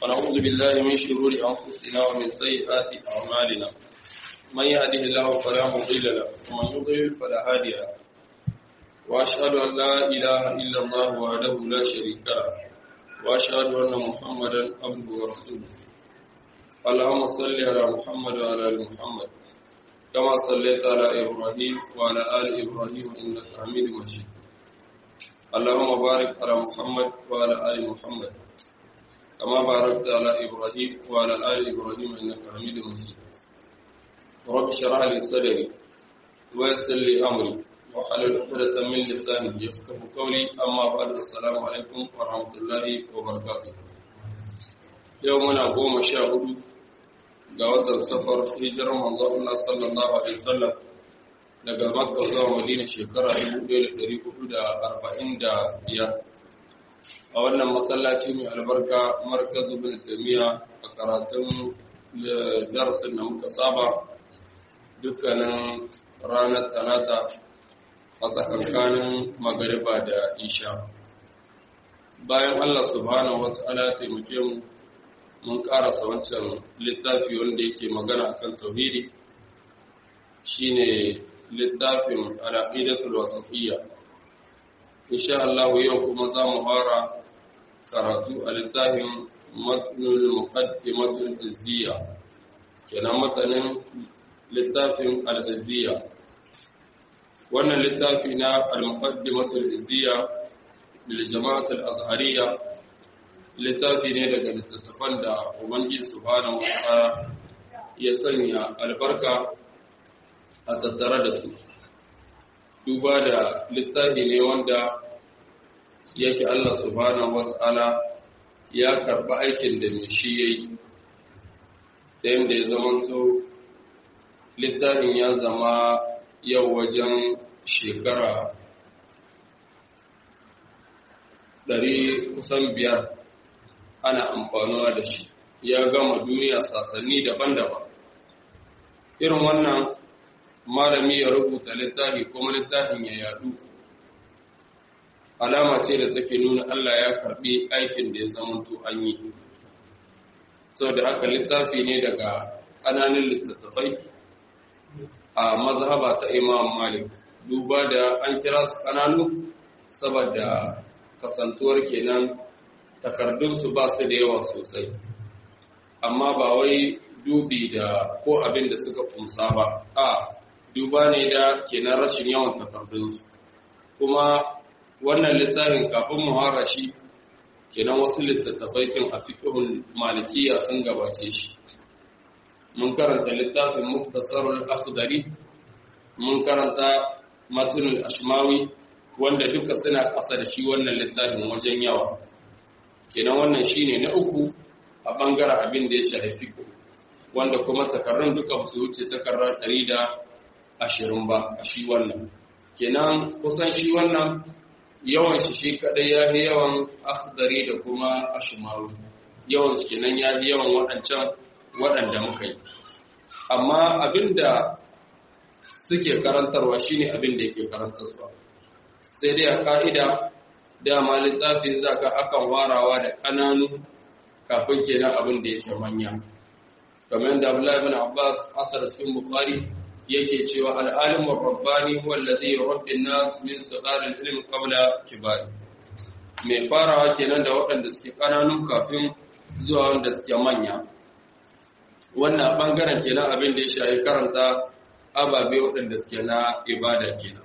ونعوذ بالله من شرور أنفسنا ومن سيئات أعمالنا من يهده الله فلا مضل له ومن يضلل فلا هادي له وأشهد أن لا إله إلا الله وحده لا شريك له وأشهد أن محمدا عبده ورسوله اللهم صل على محمد وعلى آل محمد كما صليت على إبراهيم وعلى آل إبراهيم إنك حميد مجيد اللهم بارك على محمد وعلى آل محمد كما باركت على إبراهيم وعلى آل إبراهيم إنك حميد مجيد رب اشرح لي صدري ويسر لي أمري وحلل عقدة من لساني يفقه قولي أما بعد السلام عليكم ورحمة الله وبركاته يومنا قوم شاهد ga watan safar hijirar manzo Allah sallallahu alaihi wasallam daga Makka zuwa Madina shekara 1445 a wannan masallaci mai albarka markazu bin Taymiya a karatun darasin da muka saba dukkanin ranar talata a tsakankanin magariba da isha bayan Allah subhanahu wa ta'ala taimake mu mun karasa wancan littafi wanda yake magana akan tauhidi shine littafin al-aqidatul wasafiyya insha Allah yau kuma za mu fara karatu a littafin matnul muqaddimatul izziya kenan matanin littafin al-izziya wannan littafi na al-muqaddimatul izziya lil jama'atul azhariyya littafi ne daga littattafan da ubangiji subhanahu wata'ala ya sanya albarka a tattare da su duba da littafi ne wanda yake Allah subhanahu wata'ala ya karɓi aikin da mai shi ya yi ta yadda ya zamanto littafin ya zama yau wajen shekara ɗari kusan biyar ana amfanuwa da shi ya gama duniya sasanni daban-daban irin wannan malami ya rubuta littafi kuma littafin ya yadu alama ce da take nuna Allah ya karbi aikin da ya zamanto an yi sau da haka littafi ne daga ƙananan littattafai a mazhaba ta imam malik duba da an kira su ƙananu saboda kasantuwar kenan takardunsu ba su da yawa sosai amma ba wai dubi da ko abin da suka kumsa ba a duba ne da kenan rashin yawan takardunsu kuma wannan littafin kafin muhara shi kenan wasu littattafai kin a fiqhul malikiya sun gabace shi mun karanta littafin muktasarul akhdari mun karanta matnul ashmawi wanda duka suna ƙasa da shi wannan littafin wajen yawa kenan wannan shine na uku a bangaren abin da ya shafi fiqh wanda kuma takarrun duka su wuce takarrar 120 ba a shi wannan kenan kusan shi wannan yawan shi shi kadai ya fi yawan akhdari da kuma ashmawi yawan shi kenan ya fi yawan waɗancan waɗanda muka yi amma abinda suke karantarwa shine abin da yake karantarwa sai dai a ka'ida dama littafin zaka akan warawa da ƙananu kafin kenan abin da yake manya kamar yadda Abdullahi ibn Abbas asar cikin Bukhari yake cewa al-alim ar-rabbani huwa alladhi yurabbi an-nas min sighar al-ilm qabla kibar mai farawa kenan da waɗanda suke ƙananu kafin zuwa wanda suke manya wannan bangaren kenan abin da ya shafi karanta ababe waɗanda suke na ibada kenan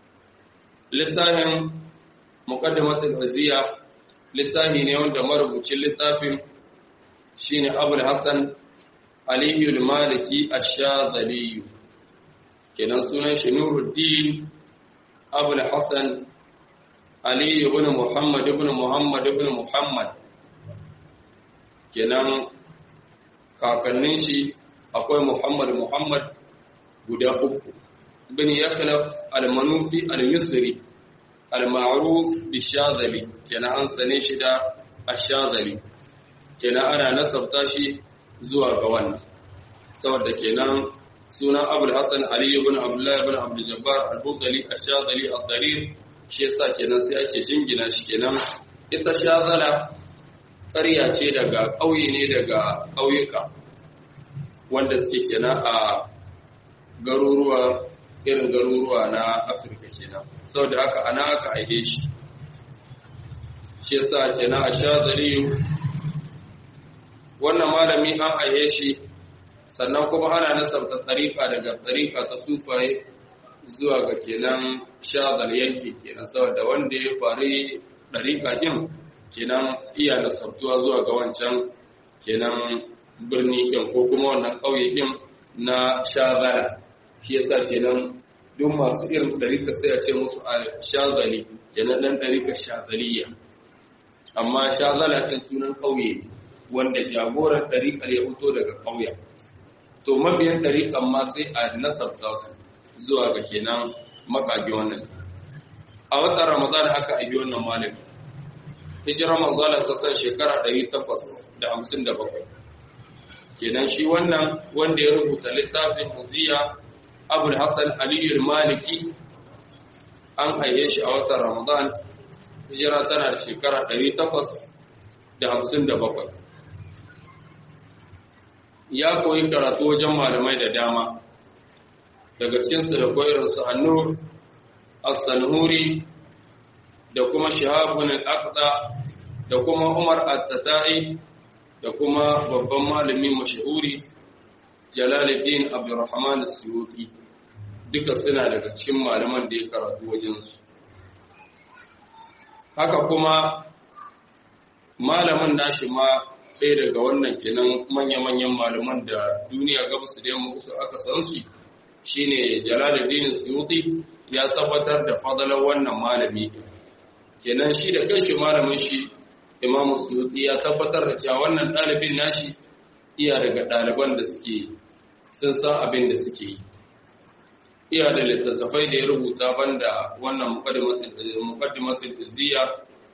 littafin muqaddimatul waziya littafi ne wanda marubucin littafin shine Abul Hassan Aliyu al-Maliki ash-Shadhali kenan sunan shi Nuruddin Abul Hassan Ali ibn Muhammad ibn Muhammad ibn Muhammad kenan kakannin shi akwai Muhammad Muhammad guda uku ibn Yakhlaf al-Manufi al-Misri al-ma'ruf bi-Shadhali kenan an sane shi da ash-Shadhali kenan ana nasabta shi zuwa ga wannan saboda kenan sunan Abul Hasan Ali ibn Abdullah ibn Abdul Jabbar al-Bukhari ash-Shadhali ad-Darir shi yasa kenan sai ake jingina shi kenan ita shazala ƙarya ce daga ƙauye ne daga ƙauyuka wanda suke kenan a garuruwa irin garuruwa na afirka kenan saboda haka ana aka aike shi shi yasa kenan a shazari wannan malami an aike shi sannan kuma ana nasarta tsarika daga tsarika ta sufaye zuwa ga kenan shazar yanki kenan saboda wanda ya fari ɗarika ɗin kenan iya nasartuwa zuwa ga wancan kenan birni ɗin ko kuma wannan ƙauye ɗin na shazara shi yasa kenan duk masu irin ɗarika sai a ce musu a shazali kenan ɗan ɗarika shazaliya amma shazala ɗin sunan ƙauye wanda jagoran ɗarikar ya fito daga ƙauyen to mabiyan ɗarikan ma sai a nasarta su zuwa ga kenan makage wannan a watan ramadan aka aibi wannan malami hijirar manzala sassan shekara 857 kenan shi wannan wanda ya rubuta littafin uziya abul hassan aliyu maliki an aiye shi a watan ramadan hijira tana da shekara 857 ya koyi karatu wajen malamai da dama daga cikinsu da koyarsu annur as-sanhuri da kuma shahabun al-aqda da kuma umar at-tatai da kuma babban malami mashahuri jalaluddin abdurrahman as-suyuti duka suna daga cikin malaman da ya karatu wajensu haka kuma malamin nashi ma ɗaya daga wannan kenan manya-manyan malaman da duniya gabas da yamma usu aka san shi shine Jalaluddin Suyuti ya tabbatar da fadalar wannan malami kenan shi da kanshi malamin shi Imam Suyuti ya tabbatar da cewa wannan ɗalibin nashi iya daga ɗaliban da suke sun san abin da suke yi iya da littattafai da ya rubuta banda wannan muqaddimatul izziya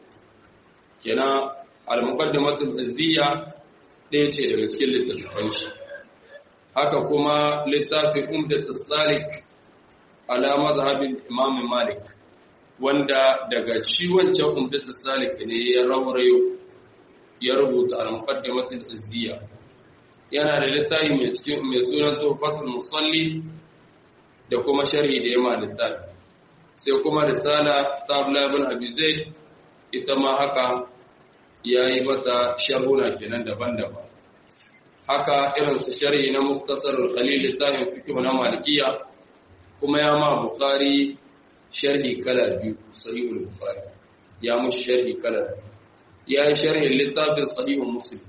kenan al-muqaddimatul izziya ɗaya ce daga cikin littattafan shi haka kuma littafin umdatus salik ala mazhabin imam malik wanda daga shi wancan umdatus salik ne ya raurayo ya rubuta al-muqaddimatul izziya yana da littafi mai cikin mai sunan tuhfatul musalli da kuma sharhi da yama littafi sai kuma risala ta Abdullah ibn Abi Zaid ita ma haka yayi mata sharhuna kenan daban-daban haka irin su sharhi na Muktasar al-Khalil littafin fiqh na Malikiya kuma ya ma Bukhari sharhi kala biyu sahihul Bukhari ya mushi sharhi kala ya yi sharhin littafin sahihul Muslim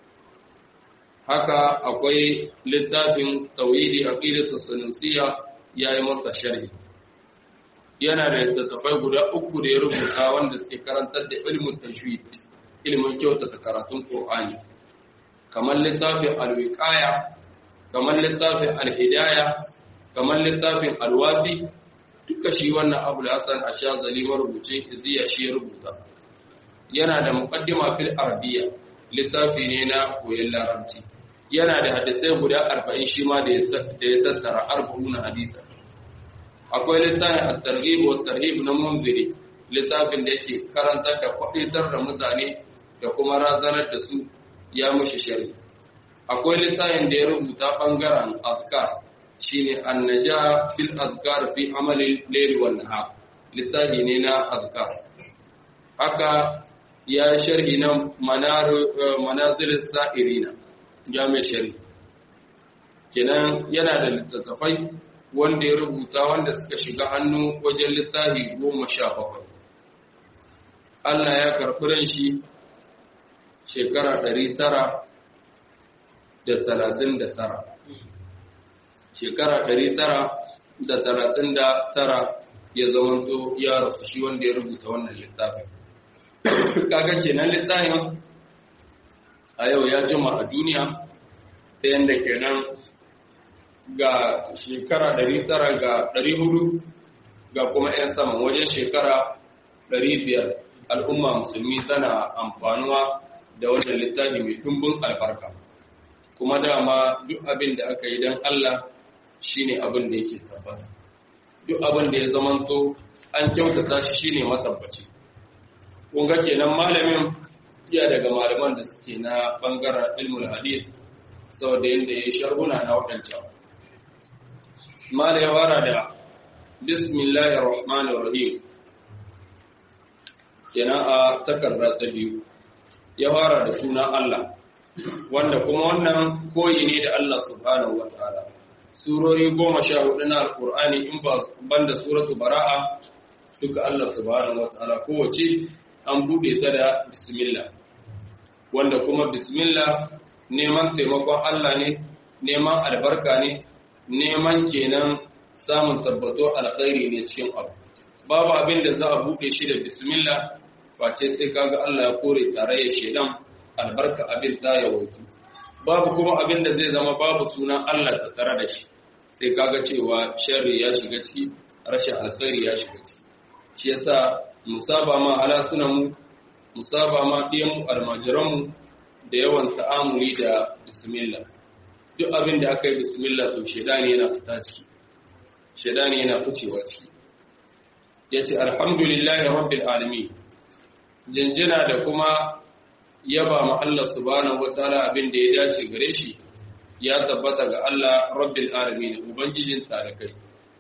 haka akwai littafin tawhidi aqidatu sunusiya yayi masa sharhi yana da littattafai guda uku da ya rubuta wanda suke karantar da ilmin tajwid ilmin kyautata karatun Qur'ani kamar littafin al-wiqaya kamar littafin al-hidaya kamar littafin al-wafi duka shi wannan Abu Hasan Ash-Shazali marubuce iziya shi ya rubuta yana da muqaddima fil arabiyya littafi ne na koyon larabci yana da hadisai guda arba'in shi ma da ya tattara arba'una hadisa akwai littafin at-targhib wa tarhib na munziri littafin da yake karantar da kwaditar da mutane da kuma razanar da su ya mushi shari akwai littafin da ya rubuta bangaren azkar shine annaja fil azkar fi amali layl wan nahar littafi ne na azkar haka ya sharhi na manazil sa'irina jami'ar shari kenan yana da littattafai wanda ya rubuta wanda suka shiga hannu wajen littafi goma sha bakwai Allah ya karɓi ran shi shekara ɗari tara da talatin da tara shekara ɗari tara da talatin da tara ya zamanto ya rasu shi wanda ya rubuta wannan littafin kaga kenan littafin a yau ya jima a duniya ta yadda kenan ga shekara 900 ga 400 ga kuma 'yan saman wajen shekara 500 al'umma musulmi tana amfanuwa da wannan littafi mai dumbin albarka kuma dama duk abin da aka yi don Allah shine abin da yake tabbata duk abin da ya zamanto an kyautata shi shine matabbaci kun ga kenan malamin iya daga malaman da suke na bangaren ilmul hadith saboda yadda ya sharhuna na waɗancan mala ya wara da bismillahir rahmanir rahim kenan a takarda ta biyu ya fara da sunan Allah wanda kuma wannan koyi ne da Allah subhanahu wataala surori goma sha hudu na alkur'ani in ba banda suratu bara'a duka Allah subhanahu wataala kowace an bude ta da bismillah wanda kuma bismillah neman taimakon Allah ne neman albarka ne neman kenan samun tabbato alkhairi ne cikin abu babu abin da za a bude shi da bismillah face sai kaga Allah ya kore tarayyar shedan albarka abin ta yawaitu babu kuma abin da zai zama babu sunan Allah ta tare da shi sai kaga cewa sharri ya shiga ciki rashin alkhairi ya shiga ciki shi yasa musaba ma ala sunan mu musaba ma diyan mu almajiran mu da yawan ta'amuli da bismillah duk abin da aka yi bismillah to shedani yana fita ciki shedani yana ficewa ciki yace alhamdulillahi rabbil alamin jinjina da kuma yaba ma Allah subhanahu wataala abin da ya dace gare shi ya tabbata ga Allah rabbil alamin ubangijin tarakai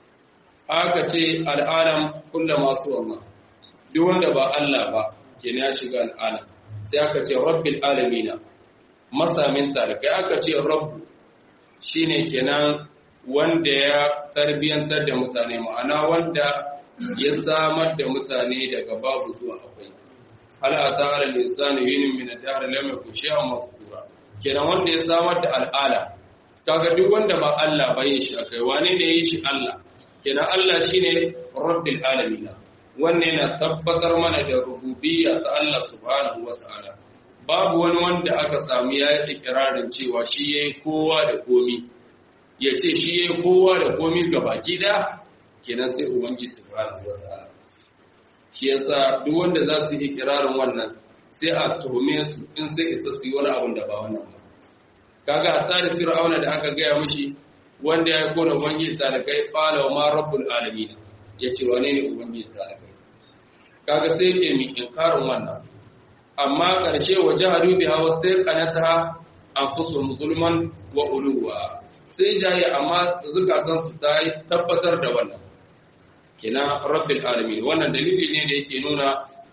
aka ce al'alam kullu masu Allah duk wanda ba Allah ba kenan ya shiga al'alam sai aka ce rabbil alamin masamin tarakai aka ce rabb shine kenan wanda ya tarbiyantar da mutane ma'ana wanda ya samar da mutane daga babu zuwa akwai hal ata ala al-insani yinin min ad-dahr lam yakun shay'an mazkura kenan wanda ya samar da al'ala kaga duk wanda ba Allah ba yin shi akai wane ne yi shi Allah kenan Allah shine rabbil alamin wannan yana tabbatar mana da rububiyya ta Allah subhanahu wa ta'ala babu wani wanda aka samu ya yi ikirarin cewa shi yayi kowa da komi ya ce shi yayi kowa da komi gabaki daya kenan sai ubangiji subhanahu wa ta'ala shi yasa duk wanda za su yi ikirarin wannan sai a tuhume su in sai isa su yi wani abin da ba wannan ba kaga hatta da fir'auna da aka gaya mishi wanda ya kona ubangiji ta da kai qala ma rabbul alamin yace wane ne ubangiji ta da kai kaga sai ke mi inkarin wannan amma karshe wajahadu biha wastaqanataha anfusuhum zulman wa uluwa sai jaye amma zukatansu ta tabbatar da wannan kina rabbil alamin wannan dalili ne da yake nuna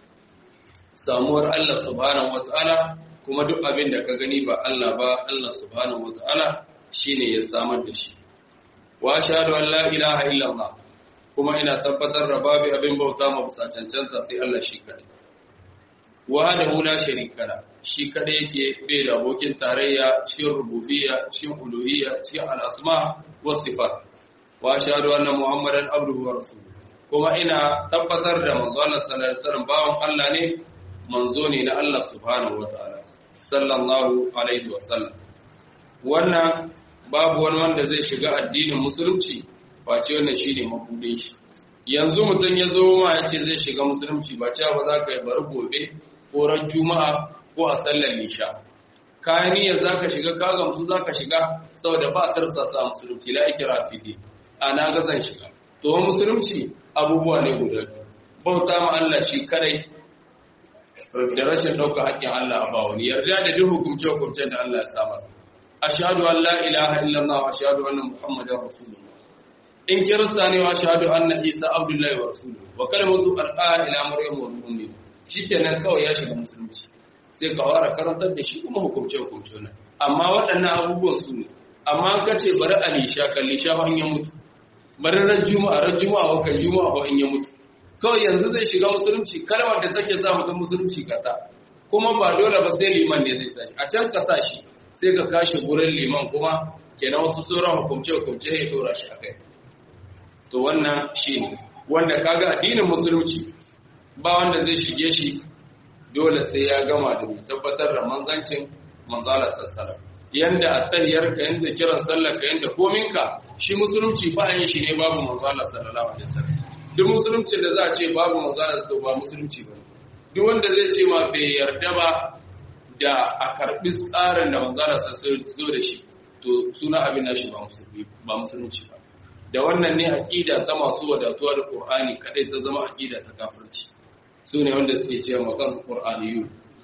samuwar Allah subhanahu wataala kuma duk abin da ka gani ba Allah ba Allah subhanahu wataala shine ya samar da shi wa ashhadu an la ilaha illallah kuma ina tabbatar da babu abin bauta ma bisa cancanta sai Allah shi kadai wahdahu la sharika la shi kadai yake bai da abokin tarayya cikin rububiyya cikin uluhiyya cikin al-asma wa sifat wa ashhadu anna muhammadan abduhu wa rasuluhu kuma ina tabbatar da manzo Allah sallallahu alaihi wasallam bawon Allah ne manzo ne na Allah subhanahu wataala sallallahu alaihi wasallam wannan babu wani wanda zai shiga addinin musulunci face wannan shine mabudin shi yanzu mutum ya zo ma ya ce zai shiga musulunci ba cewa ba za ka yi bari gobe ko ran juma'a ko a sallar lisha kayan niyyar za ka shiga ka gamsu za ka shiga saboda ba a tarsasa musulunci la ikira fi a na ga zan shiga to musulunci abubuwa ne guda bauta ma Allah shi kadai da rashin ɗauka haƙƙin Allah a ba wani yarda da duk hukumce-hukumcen da Allah ya samar ashhadu an la ilaha illallah wa ashhadu anna muhammadar rasulullah in kirista ne wa ashhadu anna isa abdullahi wa rasuluhu wa kalimatu alqa ila maryam wa ummi shikenan kawai ya shiga musulunci sai ka fara karantar da shi kuma hukumce-hukumce nan amma waɗannan abubuwan su ne amma ka ce bari alisha kalli sha in ya mutu bari ran juma'a ran juma'a wa kan juma'a wa in ya mutu kawai yanzu zai shiga musulunci kalmar da take sa mutum musulunci kata kuma ba dole ba sai liman ne zai sashi a can ka sashi sai ka kashi gurin liman kuma kenan wasu sauran hukumce hukumce ya dora shi akai to wannan shi ne wanda kaga addinin musulunci ba wanda zai shige shi dole sai ya gama da mai tabbatar da manzancin manzala sassara yanda attahiyar ka yanda kiran sallar ka yanda kominka shi musulunci ba yin shi ne babu manzala sallallahu alaihi wasallam duk musuluncin da za a ce babu manzala to ba musulunci ba duk wanda zai ce ma bai yarda ba da a karbi tsarin da manzala sallallahu zo da shi to suna abin nashi ba musulmi ba musulunci ba da wannan ne aqida ta masu wadatuwa da qur'ani kadai ta zama aqida ta kafirci su ne wanda suke cewa makan qur'aniyu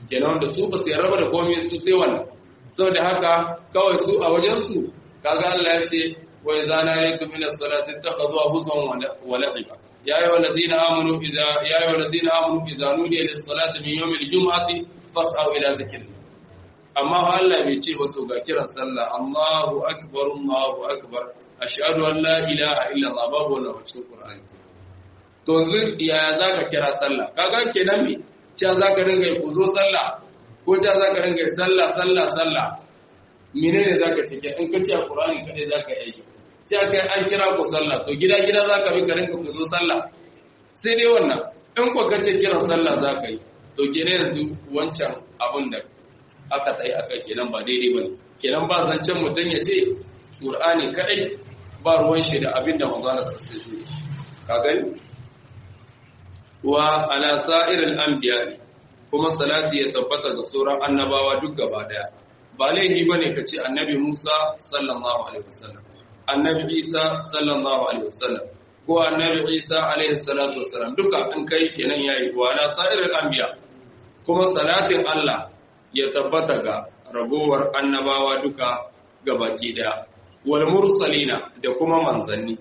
kenan wanda su ba su yarda da komai su sai wannan saboda haka kawai su a wajen su kaga Allah ya ce wa idza naytum ila salati takhadhu huzwan wa la'iba ya ayyuhal ladina amanu idza ya ayyuhal ladina amanu idza nudiya lis salati min yawmil jum'ati fas'au ila dhikrillah amma Allah bai ce ba to ga kiran sallah Allahu akbar Allahu akbar ashhadu an la ilaha illa Allah babu wannan cikin Qur'ani to yanzu yaya zaka kira sallah kaga kenan me cewa zaka ringa ku zo sallah ko cewa zaka ringa sallah sallah sallah menene zaka ce in ka ce a Qur'ani kadai zaka yi aiki cewa kai an kira ku sallah to gida gida zaka bi ka ringa ku zo sallah sai dai wannan in ku ka ce kiran sallah zaka yi to kenan yanzu wancan abun da aka tsaye aka kenan ba daidai bane kenan ba zancen mutum ya ce Qur'ani kadai ba ruwan shi da abin da manzo Allah sai shi ka gani wa ala sa'iril anbiya kuma salati ya tabbata ga sauran annabawa duk gaba daya ba laifi bane ka ce annabi Musa sallallahu alaihi wasallam annabi Isa sallallahu alaihi wasallam ko annabi Isa alaihi salatu wasallam duka in kai kenan yayi wa ala sa'iril anbiya kuma salatin Allah ya tabbata ga ragowar annabawa duka gabaki daya wal mursalina da kuma manzanni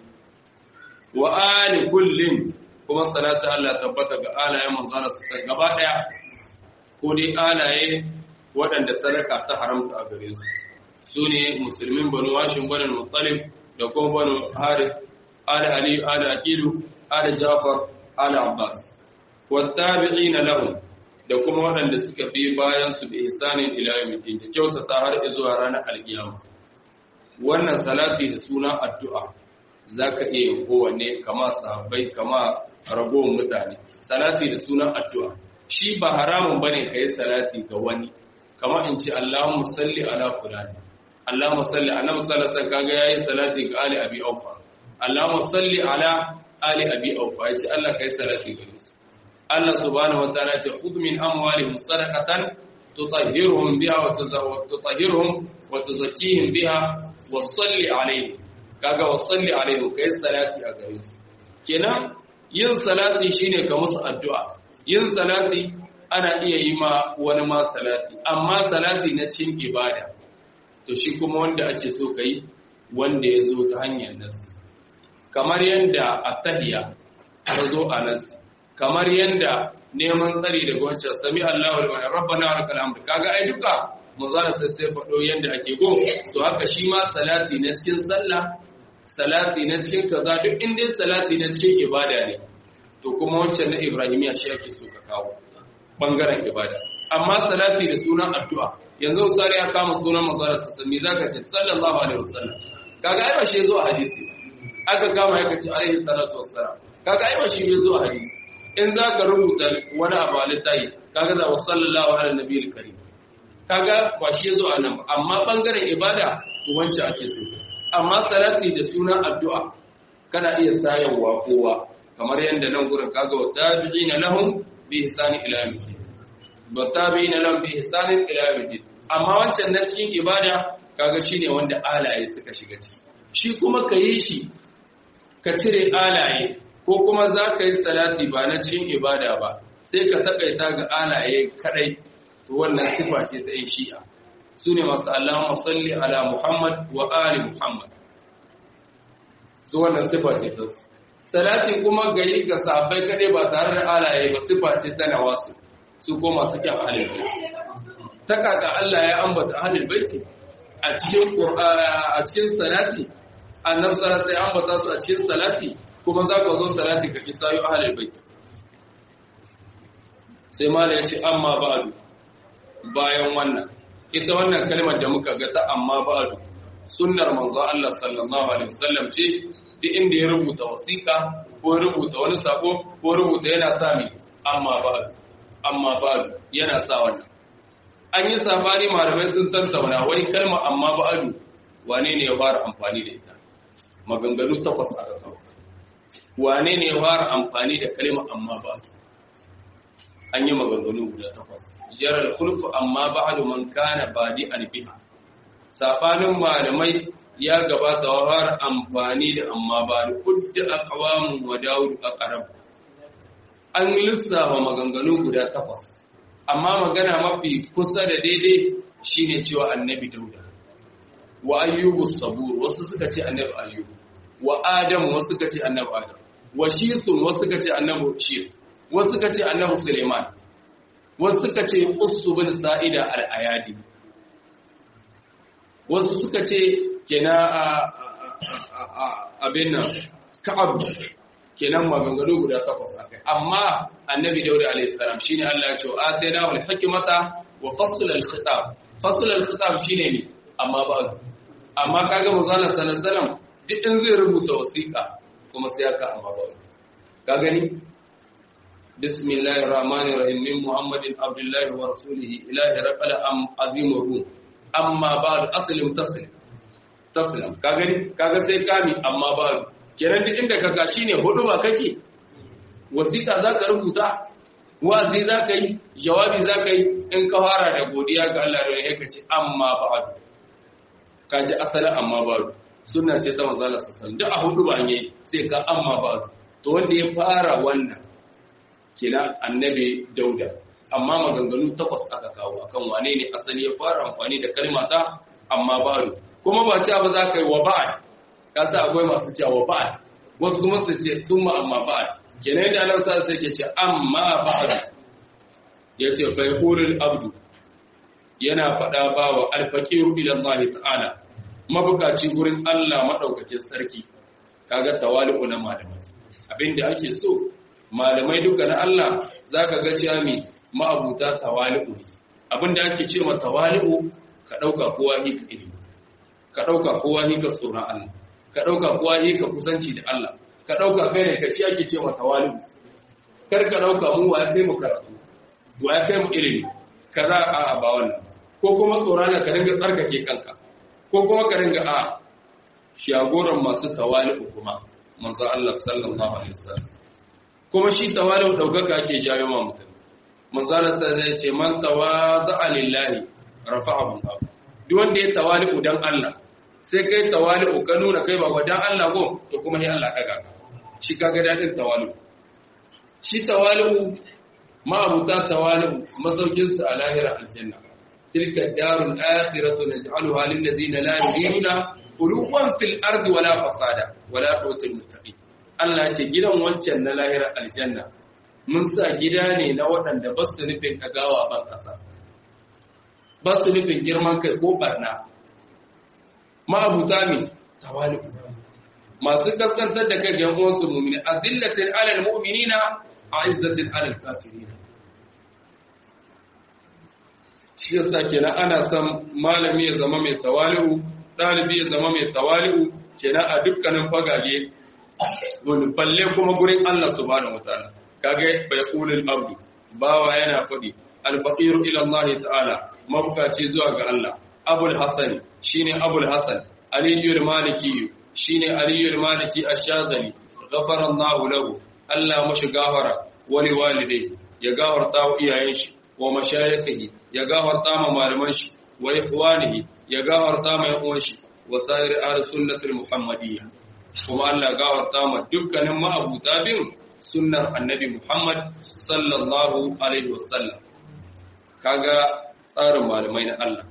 wa ali kullin kuma salatu Allah tabbata ga alayen manzana su sai gaba daya ko dai alaye waɗanda sadaka ta haramta a gare su su ne musulmin banu washin banu muttalib da kuma banu harith ala ali ala aqilu ala jafar ala abbas wattabi'ina lahum da kuma waɗanda suka bi bayan su bi ihsanin ila yawmiddin da kyautata har zuwa ranar alkiyama wannan salati da suna addu'a zaka iya yin kowanne kama sahabbai kama ragowar mutane salati da sunan addu'a shi ba haramun bane kai salati ga wani kama in ce Allahumma salli ala fulani Allahumma salli annabi sallallahu alaihi wasallam kaga yayi salati ga ali abi aufa Allahumma salli ala ali abi aufa yace Allah kai salati ga su Allah subhanahu wa ta'ala ce khudh min amwalihim sadaqatan tutahhiruhum biha wa tutahhiruhum wa tuzakkihim biha wa salli alaihim kaga wa salli alaihim kai salati a gare su kenan yin salati shine ka musu addu'a yin salati ana iya yi ma wani ma salati amma salati na cin ibada to shi kuma wanda ake so kai wanda ya zo ta hanyar nasu kamar yadda attahiyya ta zo a nasu kamar yadda neman tsari daga wancan sami Allahu liman rabbana wa lakal hamd kaga ai duka manzara sai sai fado yadda ake go to haka shi ma salati na cikin sallah salati na cikin kaza duk inda salati na cikin ibada ne to kuma wancan na ibrahimiya shi ake so ka kawo bangaren ibada amma salati da sunan addu'a yanzu sare ya kama sunan manzara sai me zaka ce sallallahu alaihi wasallam kaga ai ba shi zo a hadisi aka kama ya kace alaihi salatu wassalam kaga ai ba shi zo a hadisi in zaka rubuta wani abu a littafi kaga za wa sallallahu ala nabiyil karim kaga ba shi zo a nan amma bangaren ibada to wancan ake so amma salati da sunan addu'a kana iya sayarwa kowa kamar yadda nan gurin kaga wa tabi'ina lahum bi ihsani ila yawmiddin wa tabi'ina lahum bi ihsani ila yawmiddin amma wancan na cikin ibada kaga shine wanda alaye suka shiga ciki shi kuma kayi shi ka cire alaye ko kuma za ka yi salati ba na cikin ibada ba sai ka takaita ga alaye kadai to wannan sifa ce ta yin shi'a su ne masu Allahumma salli ala Muhammad wa ali Muhammad su wannan sifa ce ta su salati kuma gari ga sahabbai kadai ba tare da alaye ba sifa ce ta nawasu su ko masu kyan ahlul baiti ta kaka Allah ya ambata ahlul baiti a cikin a cikin salati annabi sallallahu alaihi ambata su a cikin salati kuma za ka zo salati ka kisayo ahlul baiti sai mala ya ce amma ba'du bayan wannan ita wannan kalmar da muka ga ta amma ba'du sunnar manzo Allah sallallahu alaihi wasallam ce duk inda ya rubuta wasiƙa ko rubuta wani sako ko rubuta yana sa mi amma ba'du amma ba'du yana sa wannan an yi sabani malamai sun tantauna wani kalma amma ba'du wane ne ya fara amfani da ita maganganu takwas aka kawo wane ne ya fara amfani da kalma amma ba'du an yi maganganu guda takwas jarar khulfu amma ba'du man kana badi biha sabanin malamai ya gabata wa har amfani da amma ba'du kudda aqwamun wa daud aqrab an lissafa maganganu guda takwas amma magana mafi kusa da daidai shine cewa annabi dauda wa ayyubu sabur wasu suka ce annabi ayyubu wa adam wasu suka ce annabi adam wa shisun wasu suka ce annabi shis wasu suka ce annabi suleiman wasu suka ce qussu bin sa'ida al-ayadi wasu suka ce kenan abin nan ka'ab kenan maganganu guda takwas akai amma annabi dauda alayhi salam shine Allah ya ce atayna wal hikmata wa fasl al khitab fasl al khitab shine ne amma ba amma kaga manzon sallallahu alaihi wasallam duk in zai rubuta wasiqa kuma sai aka amma ba ka gani bismillahir rahmanir rahim min muhammadin abdullahi wa rasulihi ilahi raqala am azimur amma ba'd aslim taslim taslim ka gani kaga sai kami amma ba'd kenan duk inda ka ga shine hudu ba kake wasiƙa zaka rubuta wazi zaka yi jawabi zaka yi in ka fara da godiya ga Allah da yake ce amma ba'd ka ji asalin amma ba'd sunna ce ta manzo Allah sallallahu duk a hudu ba ne sai ka amma ba'd to wanda ya fara wannan kina annabi dauda amma maganganu takwas aka kawo akan wane ne asali ya fara amfani da kalmata amma ba'd kuma ba cewa ba za ka yi wa ba'd kasa akwai masu cewa ba'ad wasu kuma su ce summa amma ba'ad kenan da Allah sa sai ke ce amma ba'ad yace fa yaqulul abdu yana fada ba wa alfaqiru ila Allah ta'ala mabukaci gurin Allah madaukakin sarki kaga tawali'u na malamai abinda ake so malamai duka na Allah zaka ga cewa mi ma'abuta tawali'u abinda ake cewa tawali'u ka dauka kowa hika ilimi ka dauka kowa hika tsoron Allah ka ɗauka kuwa yi ka kusanci da Allah ka ɗauka kai ne ka shi ake cewa tawali'u kar ka ɗauka mu wa ya kai mu karatu wa ya kai mu ilimi ka za a ba wannan ko kuma tsorana ka dinga tsarkake kanka ko kuma ka dinga a shagoran masu tawali'u kuma manzo Allah sallallahu alaihi wasallam kuma shi tawali'u ɗaukaka ake jawo ma mutum manzo Allah sai ya ce man tawada'a lillahi rafa'ahu Allah duk wanda ya tawali'u dan Allah sai kai tawali'u ka nuna kai ba wadan Allah go to kuma sai Allah daga shi kaga dadin tawali'u shi tawali'u ma'abuta tawali'u masaukin su a lahira aljanna tilka darul akhiratu naj'aluha lil ladina la yuriduna uluwan fil ardi wala fasada wala qutul muttaqin Allah ce gidan wancan na lahira aljanna mun sa gida ne na waɗanda ba su nufin kagawa ban ƙasa ba su nufin girman kai ko barna ma'abuta ne tawali'u masu kaskantar da kai yan uwansu mu'mini azillatin alal mu'minina a'izzatin alal kafirin shi yasa kenan ana son malami ya zama mai tawali'u dalibi ya zama mai tawali'u kenan a dukkanin fagage wani balle kuma gurin Allah subhanahu wataala kage bai kulul abdu bawa yana fadi al-faqiru ila Allah ta'ala mabukaci zuwa ga Allah abul hasan shine abul hasan aliyul maliki shine aliyul maliki ash-shazali ghafara Allah lahu Allah mashi gafara wali walidai ya gafarta wa iyayen shi wa mashayikhi ya gafarta ma malaman shi wa ikhwanihi ya gafarta ma yan uwan shi wa sa'ir ahli sunnatul muhammadiyya kuma Allah gafarta ma dukkanin ma'abuta bin sunnar annabi Muhammad sallallahu alaihi wasallam kaga tsarin malamai na Allah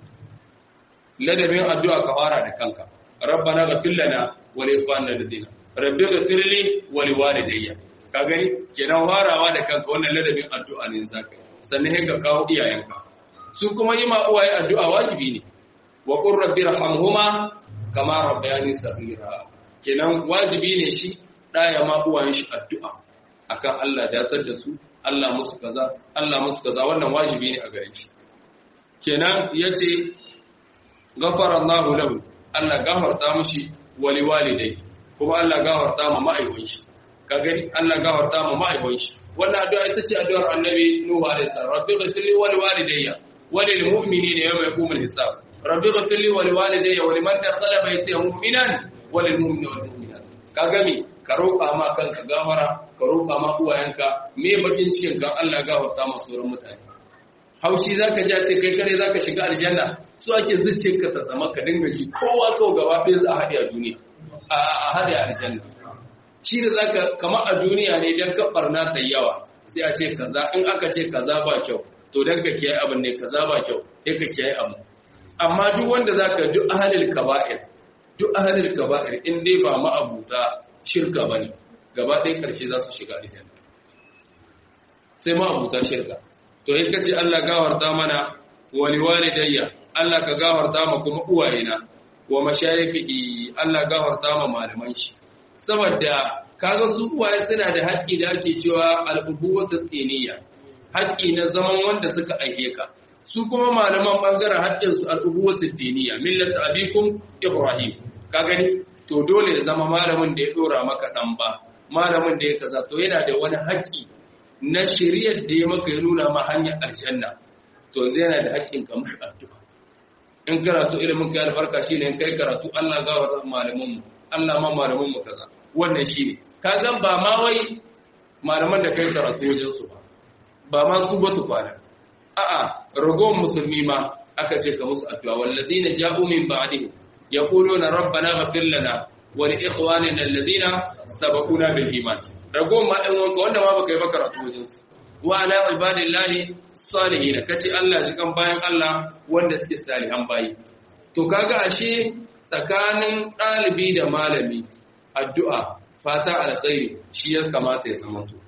ladabin addu'a ka fara da kanka rabbana ghfir lana wa li ikhwanina alladhina rabbi ghfir li wa li walidayya ka gani kenan farawa da kanka wannan ladabin addu'a ne zaka sannan ka kawo iyayenka su kuma yi ma uwaye addu'a wajibi ne wa qur rabbi rahamhuma kama rabbayani saghira kenan wajibi ne shi ɗaya ma uwayen shi addu'a akan Allah datar da su Allah musu kaza Allah musu kaza wannan wajibi ne a gare shi kenan yace ghafara Allahu lahu Allah gafarta mishi wali walidai kuma Allah gafarta ma ma'aikon shi ka gani Allah gafarta ma ma'aikon shi wannan addu'a ita ce addu'ar Annabi Nuhu alaihi salam rabbi ghfir li wa li walidayya wa lil mu'minina yawma yaqumul hisab rabbi ghfir li wa li walidayya wa liman dakhala baytiya mu'minan wa lil mu'minina wal mu'minat ka gami ka roƙa ma kanka gafara ka roƙa ma uwayenka me bakin cikin kan Allah gafarta ma sauran mutane haushi zaka ja ce kai kare zaka shiga aljanna su ake zuciyarka ta zama ka dinga ji kowa kawai gaba ɗaya za a haɗe a duniya a haɗe a aljanna shi da zaka kama a duniya ne dan ka barna ta yawa sai a ce kaza in aka ce kaza ba kyau to dan ka kiyaye abin ne kaza ba kyau sai ka kiyaye abu amma duk wanda zaka duk ahlul kaba'ir duk ahlul kaba'ir in dai ba ma'abuta shirka bane gaba ɗaya karshe za su shiga aljanna sai ma'abuta shirka to in kace Allah gawarta mana wa liwalidayya Allah ka gafarta ma kuma uwayena wa mashayikhi Allah gafarta ma malaman shi saboda kaga su uwaye suna da haƙƙi da ake cewa al-ubuwatu tsiniya haƙƙi na zaman wanda suka aike ka su kuma malaman bangaren haƙƙin su al-ubuwatu diniya millatu abikum ibrahim ka gani to dole ya zama malamin da ya dora maka dan ba malamin da ya kaza to yana da wani haƙƙi na shari'ar da ya maka ya nuna ma hanyar aljanna to zai yana da haƙƙin ka mushi addu'a in kana so ilimin kai albarka shine in kai karatu Allah ga wa malamin mu Allah ma malamin mu kaza wannan shine kaga ba ma wai malaman da kai karatu wajen su ba ba ma su ba tu kwana a'a ragon musulmi ma aka ce ka musu addu'a walladina ja'u min ba'dihim yaquluna rabbana ighfir lana wa li ikhwanina alladhina sabaquna bil iman ragon ma dan wanka wanda ma baka yi ba karatu wajen su wa ala ibadillahi salihin kace Allah ji kan bayan Allah wanda suke salihan bayi to kaga ashe tsakanin dalibi da malami addu'a fata alkhairi shi ya kamata ya zama to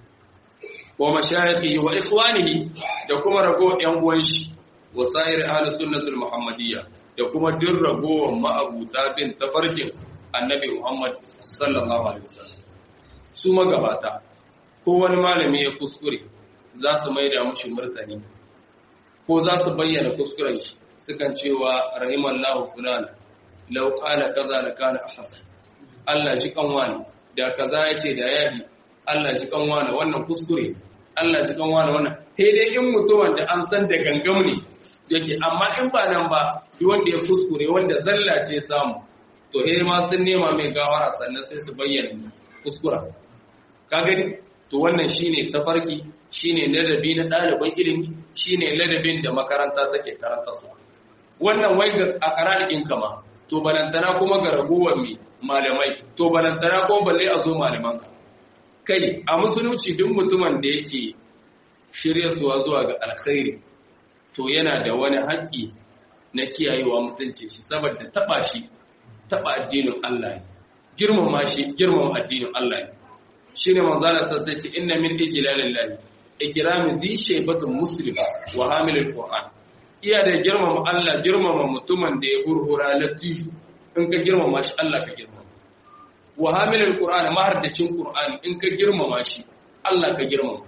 wa mashayikhi wa ikhwanihi da kuma rago yan uwan shi wa sa'ir ahli sunnatul muhammadiyya da kuma duk ragowar ma'abuta bin tafarkin annabi Muhammad sallallahu alaihi wasallam su magabata ko wani malami ya kuskure za su maida mushi murtani ko za su bayyana kuskuren shi sukan cewa rahimallahu fulana law qala kaza la kana ahsan Allah ji kanwani da kaza yace da yahi Allah ji kanwani wannan kuskure Allah ji kanwani wannan sai dai in mutumin da an san da gangam ne yake amma in ba nan ba duk wanda ya kuskure wanda zalla ce samu to eh ma sun nema mai gawara sannan sai su bayyana kuskura ka gani to wannan shine tafarki shine ladabi na ɗaliban ilimi shine ladabin da makaranta take karanta su wannan wai ga a kararikin kama to balantana kuma ga ragowar mai malamai to balantana ko balle a zo malaman ka kai a musulunci duk mutumin da yake shirya suwa zuwa ga alkhairi to yana da wani haƙƙi na kiyayewa mutunci shi saboda taba shi taba addinin Allah ne girmama shi girmama addinin Allah ne shine manzala sai ce inna min ijlalillahi ikrami dhi shaybatun muslim wa hamilul qur'an iya da girmama Allah girmama mutumin da ya hurhura latifu in ka girmama shi Allah ka girmama wa hamilul qur'an mahaddacin qur'ani in ka girmama shi Allah ka girmama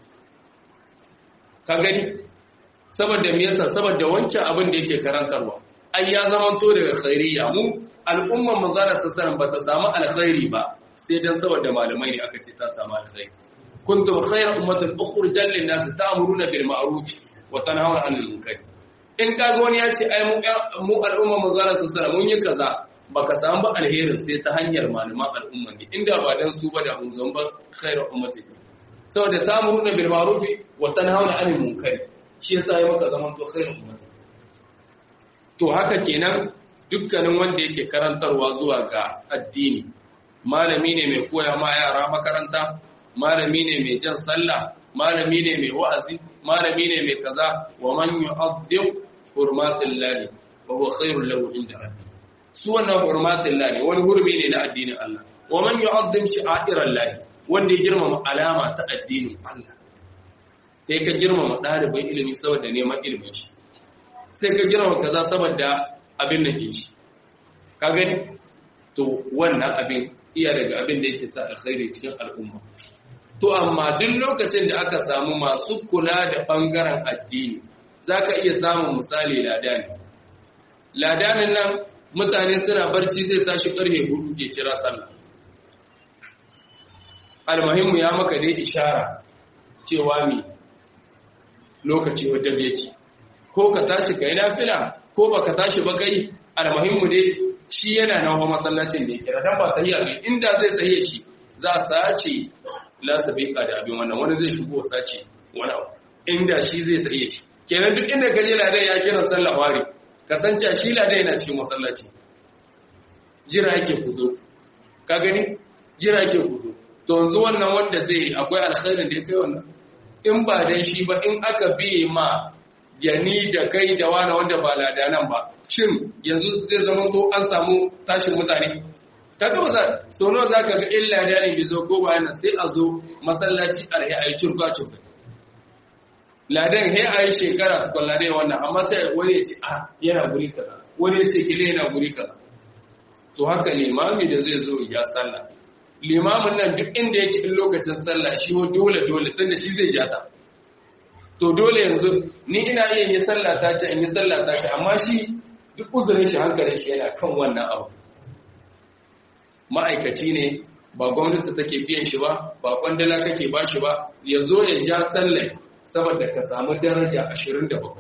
ka gani saboda me yasa saboda wancan abin da yake karantarwa ai ya zamanto daga khairiyya mu al'umman manzala sallallahu ba ta samu alkhairi ba sai dan saboda malamai ne aka ce ta samu alkhairi kuntum khayra ummatin ukhrijat lin nas ta'muruna bil ma'ruf wa tanhauna 'anil munkar in kaga wani ya ce ai mu mu al'umman manzala sallallahu mun yi kaza baka samu ba alherin sai ta hanyar malaman al'umman ne inda ba dan su ba da mun zan ba khayra ummatin saboda ta'muruna bil ma'ruf wa tanhauna 'anil munkar shi yasa ya maka zaman to khayra ummatin to haka kenan dukkanin wanda yake karantarwa zuwa ga addini malami ne mai koya ma yara makaranta malami ne mai jan sallah malami ne mai wa'azi malami ne mai kaza wa man yu'addim hurmatil lahi fa huwa khairul lahu inda rabbi su wannan hurmatil lahi wani hurmi ne na addinin Allah wa man yu'addim shi'airal lahi wanda ya girmama alama ta addinin Allah sai ka girmama ɗaliban ilimi saboda neman ilimin shi sai ka girmama kaza saboda abin da ke shi ka gani to wannan abin iya daga abin da yake sa alkhairi cikin al'umma to amma duk lokacin da aka samu masu kula da bangaren addini zaka iya samun misali ladani ladanin nan mutane suna barci zai tashi karfe hudu ke kira sallah almuhimmu ya maka dai ishara cewa mi lokaci wajen yake ko ka tashi kai nafila ko baka tashi ba kai almuhimmu dai shi yana nan wa masallacin da ya kira dan ba tahiya ne inda zai tahiya shi za a sace la sabiqa da abin wannan wani zai shigo sace wani abu inda shi zai tahiya shi kenan duk inda kaje ladan ya kira sallah wari kasance shi ladan yana cikin masallaci jira yake kuzo ka gani jira yake kuzo to yanzu wannan wanda zai akwai alkhairin da ya kai wannan in ba dan shi ba in aka biye ma yani da kai da wani wanda ba ladanan ba shin yanzu zai zama to an samu tashin mutane kaga ba za so nawa zaka ga illa da ne bizo ko ba yana sai a zo masallaci alhi ayi curka curka ladan he ayi shekara tukun ladan wannan amma sai wani ya ce a yana guri kaza wani ya ce kile yana guri kaza to haka limami da zai zo ya sallah limamin nan duk inda yake in lokacin sallah shi ho dole dole tunda shi zai jata to dole yanzu ni ina iya yin sallah ta ce in yi sallah ta ce amma shi duk uzurin shi hankalin shi yana kan wannan abu ma'aikaci ne ba gwamnati take biyan shi ba ba kwandala kake ba shi ba ya zo ya ja sallah saboda ka samu daraja 27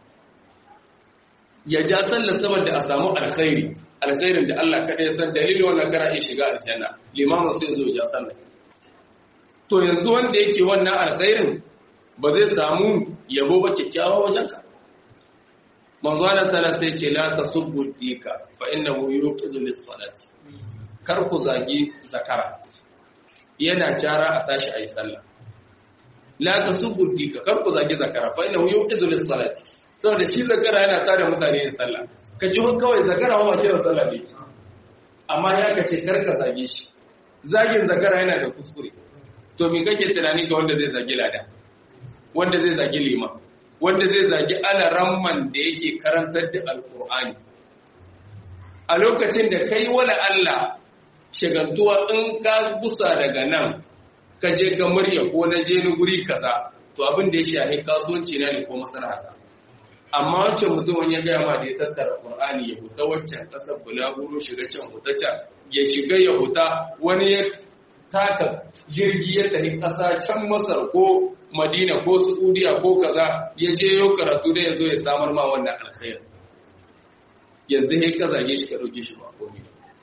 ya ja sallah saboda a samu alkhairi alkhairin da Allah kaɗai san dalilin wannan kara iya shiga aljanna limamin sai zo ya sallah to yanzu wanda yake wannan alkhairin ba zai samu yabo ba kyakkyawa wajen ka manzo Allah sallallahu sai ce la tasubbu dika fa innahu yuqidu lis-salati kar ku zagi zakara yana cara a tashi ayi sallah la tasubbu dika kar ku zagi zakara fa innahu yuqidu lis-salati saboda shi zakara yana tare mutane yin sallah ka ji kawai zakara wa kiran sallah ne amma ya ka ce karka zage shi zagin zakara yana da kuskure to me kake tunani ga wanda zai zagi lada wanda zai zagi lima wanda zai zagi alaramman da yake karantar da alkur'ani a lokacin da kai wala Allah shagantuwa in ka busa daga nan ka je ga murya ko na je ni guri kaza to abin da ya shahi kasuwanci na ne ko maslaha amma wancan mutumin ya gaya ma da ya tattara Qur'ani ya huta waccan kasar bulaguro shiga can huta can ya shiga ya huta wani ya taka jirgi ya tafi ƙasa can Masar ko Madina ko Saudiya ko kaza ya je yau karatu da ya zo ya samar ma wannan alkhair yanzu sai ka zage shi ka dauke shi ba komai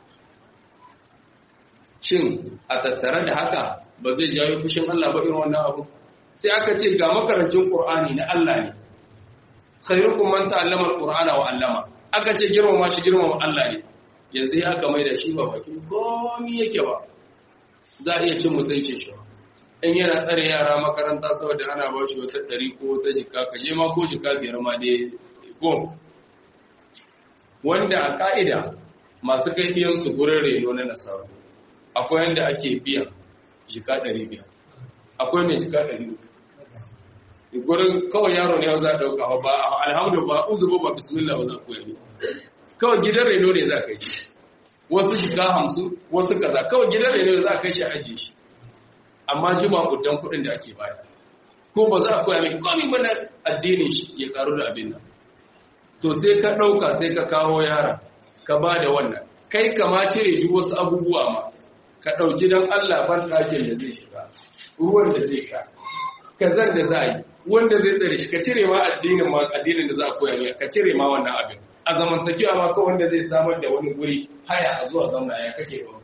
shin a tattare da haka ba zai jawo fushin Allah ba irin wannan abu sai aka ce ga makarancin Qur'ani na Allah ne khairukum man ta'allama al-Qur'ana wa 'allama aka ce girmama shi girmama Allah ne yanzu ya aka mai da shi ba bakin komai yake ba za a iya cin mutuncin shi in yana tsare yara makaranta saboda ana ba shi wata ɗari ko wata jika ka je ma ko jika biyar ma dai ko wanda a ka'ida masu kai su gurin reno na nasaru akwai yanda ake biyan jika ɗari biyar akwai mai jika ɗari gurin kawai yaro ne za a ɗauka ba alhamdu ba uzubu ba bismillah ba za ku yi kawai gidan reno ne za ka yi wasu shiga hamsin wasu kaza kawai gidan reno ne za ka yi shi ajiye shi amma jima kudan kuɗin da ake baya ko ba za a koya mai komi bana addinin shi ya karu da abin nan to sai ka ɗauka sai ka kawo yara ka ba da wannan kai kama cire duk wasu abubuwa ma ka ɗauki don allah ban ɗakin da zai shiga ruwan da zai sha kazan da za a yi wanda zai tsare shi ka cire ma addinin ma addinin da za a koya mai ka cire ma wannan abin a zamantakewa ma kawai wanda zai samar da wani guri haya a zuwa zauna ya kake ba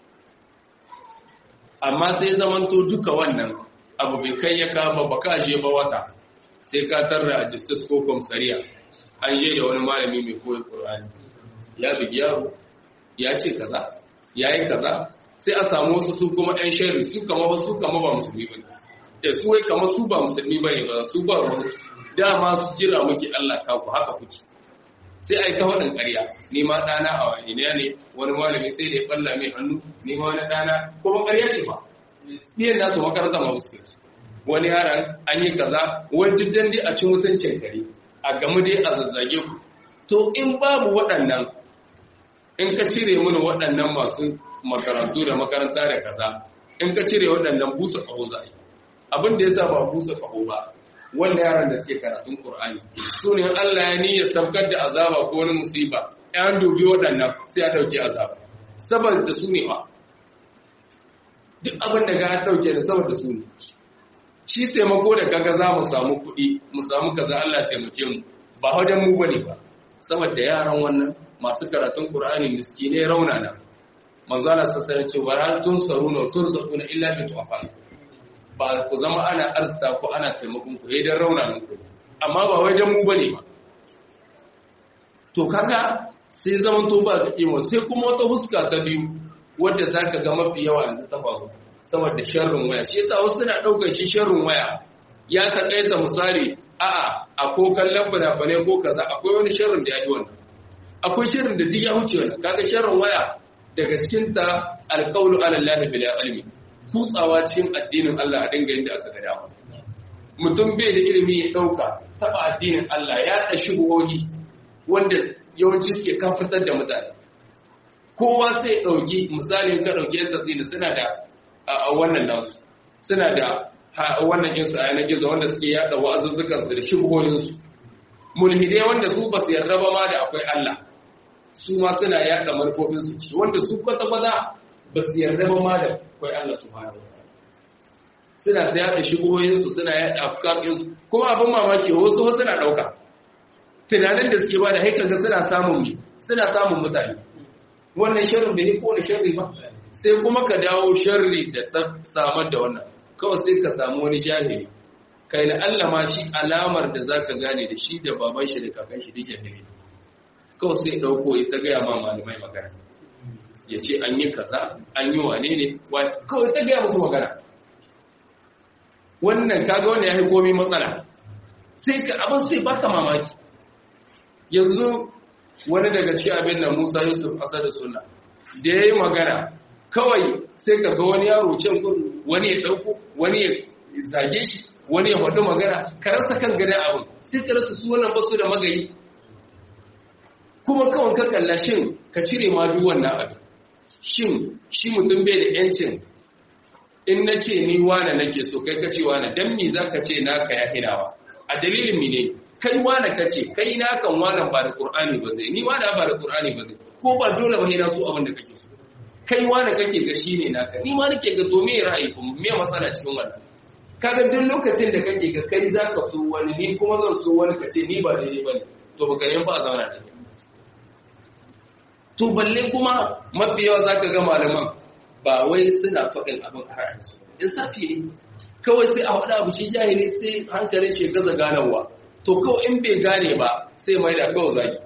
amma sai zamanto duka wannan abu bai kai ya kama ba ka je ba wata sai ka tarra a justice ko komsariya an je da wani malami mai koyi qur'ani ya bigi yaro ya ce kaza ya yi kaza sai a samu wasu su kuma ɗan shari su kama ba su kama ba musulmi ba da su wai kama su ba musulmi ba ne ba su ba ruwan su dama su jira muke Allah ka ku haka kuke sai a yi ta waɗin ƙarya ni ma ɗana a wani ne wani malami sai da ya ɓalla mai hannu ni ma wani ɗana kuma ƙarya ce ba ɗiyan nasu makaranta ma fuskar su wani yaran an yi kaza wani jiddan dai a ci mutuncin kare a gamu dai a zazzage ku to in babu waɗannan in ka cire mini waɗannan masu makarantu da makaranta da kaza in ka cire waɗannan busa ƙaho za a yi abin da ya sa ba busa ƙaho ba wanda yaran da suke karatun Qur'ani su ne Allah ya niyya sabkar da azaba ko wani musiba yan dubi waɗannan sai a ɗauke azaba saboda su ne ba duk abin da ga ɗauke da saboda su ne shi taimako da kaga za mu samu kuɗi mu samu kaza Allah taimake mu ba wajen mu bane ba saboda yaran wannan masu karatun Qur'ani miskine raunana manzo Allah sallallahu alaihi wasallam ce tun saruna turzaquna illa bi tu'afan ba ku zama ana arzita ko ana taimakon ku idan raunanin ku amma ba wai dan mu bane ba to kaga sai zaman to ba ga kimo sai kuma wata huska ta biyu wanda zaka ga mafi yawa yanzu ta faru saboda sharrin waya shi yasa wasu suna daukar shi sharrin waya ya taƙaita misali a'a a ko kallon bane ko kaza akwai wani sharrin da ya yi wannan akwai sharrin da duk ya huce wannan kaga sharrin waya daga cikin ta alqawlu ala allahi bil ilmi kutsawa cikin addinin Allah a dinga yanda aka ga dama mutum bai da ilimi ya dauka taba addinin Allah ya da shubuhohi wanda yawanci suke kafitar da mutane kowa sai dauki misali ka dauki yan tazini suna da wannan nasu suna da wannan insu a yanar gizo wanda suke yada wa'azuzzukansu da shubuhohinsu mulhidai wanda su ba su yarda ba ma da akwai Allah su ma suna yada manufofinsu ci wanda su kwata kwata ba su yarda ba ma da akwai Allah su fara suna ta yada shubuhohinsu suna yada afkarinsu kuma abin mamaki wasu suna dauka tunanin da suke ba da haika ga suna samun mi suna samun mutane wannan sharri bai ko da sharri ba sai kuma ka dawo sharri da ta samar da wannan kawai sai ka samu wani jahili kai na Allah ma shi alamar da zaka gane da shi da baban shi da kakan shi da jahili kawai sai dauko ya ta gaya ma malamai magana ya ce an yi kaza an yi wane ne kawai ta gaya musu magana wannan kaga wanda ya yi komi matsala sai ka abin sai baka mamaki yanzu wani daga ci abin da Musa Yusuf Asad da Sunna da yayi magana kawai sai ka ga wani yaro can gudu wani ya dauko wani ya zage shi wani ya faɗi magana ka rasa kan gane abin sai ka rasa su wannan basu da magayi kuma kawai ka kalla shin ka cire ma duk wannan abin shin shi mutum bai da yancin in na ce ni wane nake so kai ka ce wane dan me za ka ce naka ya hinawa a dalilin mi ne kai wane ka ce kai na kan wane ba da qur'ani ba zai ni wane ba da qur'ani ba zai ko ba dole ba hina so abin da kake so kai wane kake ga shine naka ni ma nake ga to me ra'ayi kuma me matsala cikin wannan kaga duk lokacin da kake ga kai zaka so wani ni kuma zan so wani ka ce ni ba daidai bane to baka ne ba a zauna da kai to balle kuma mafi yawa zaka ga malaman ba wai suna faɗin abin a ra'ayinsu insafi ne kawai sai a faɗa abu shi jahili sai hankalin shi gaza ganawa to kawai in bai gane ba sai mai da kawai zagi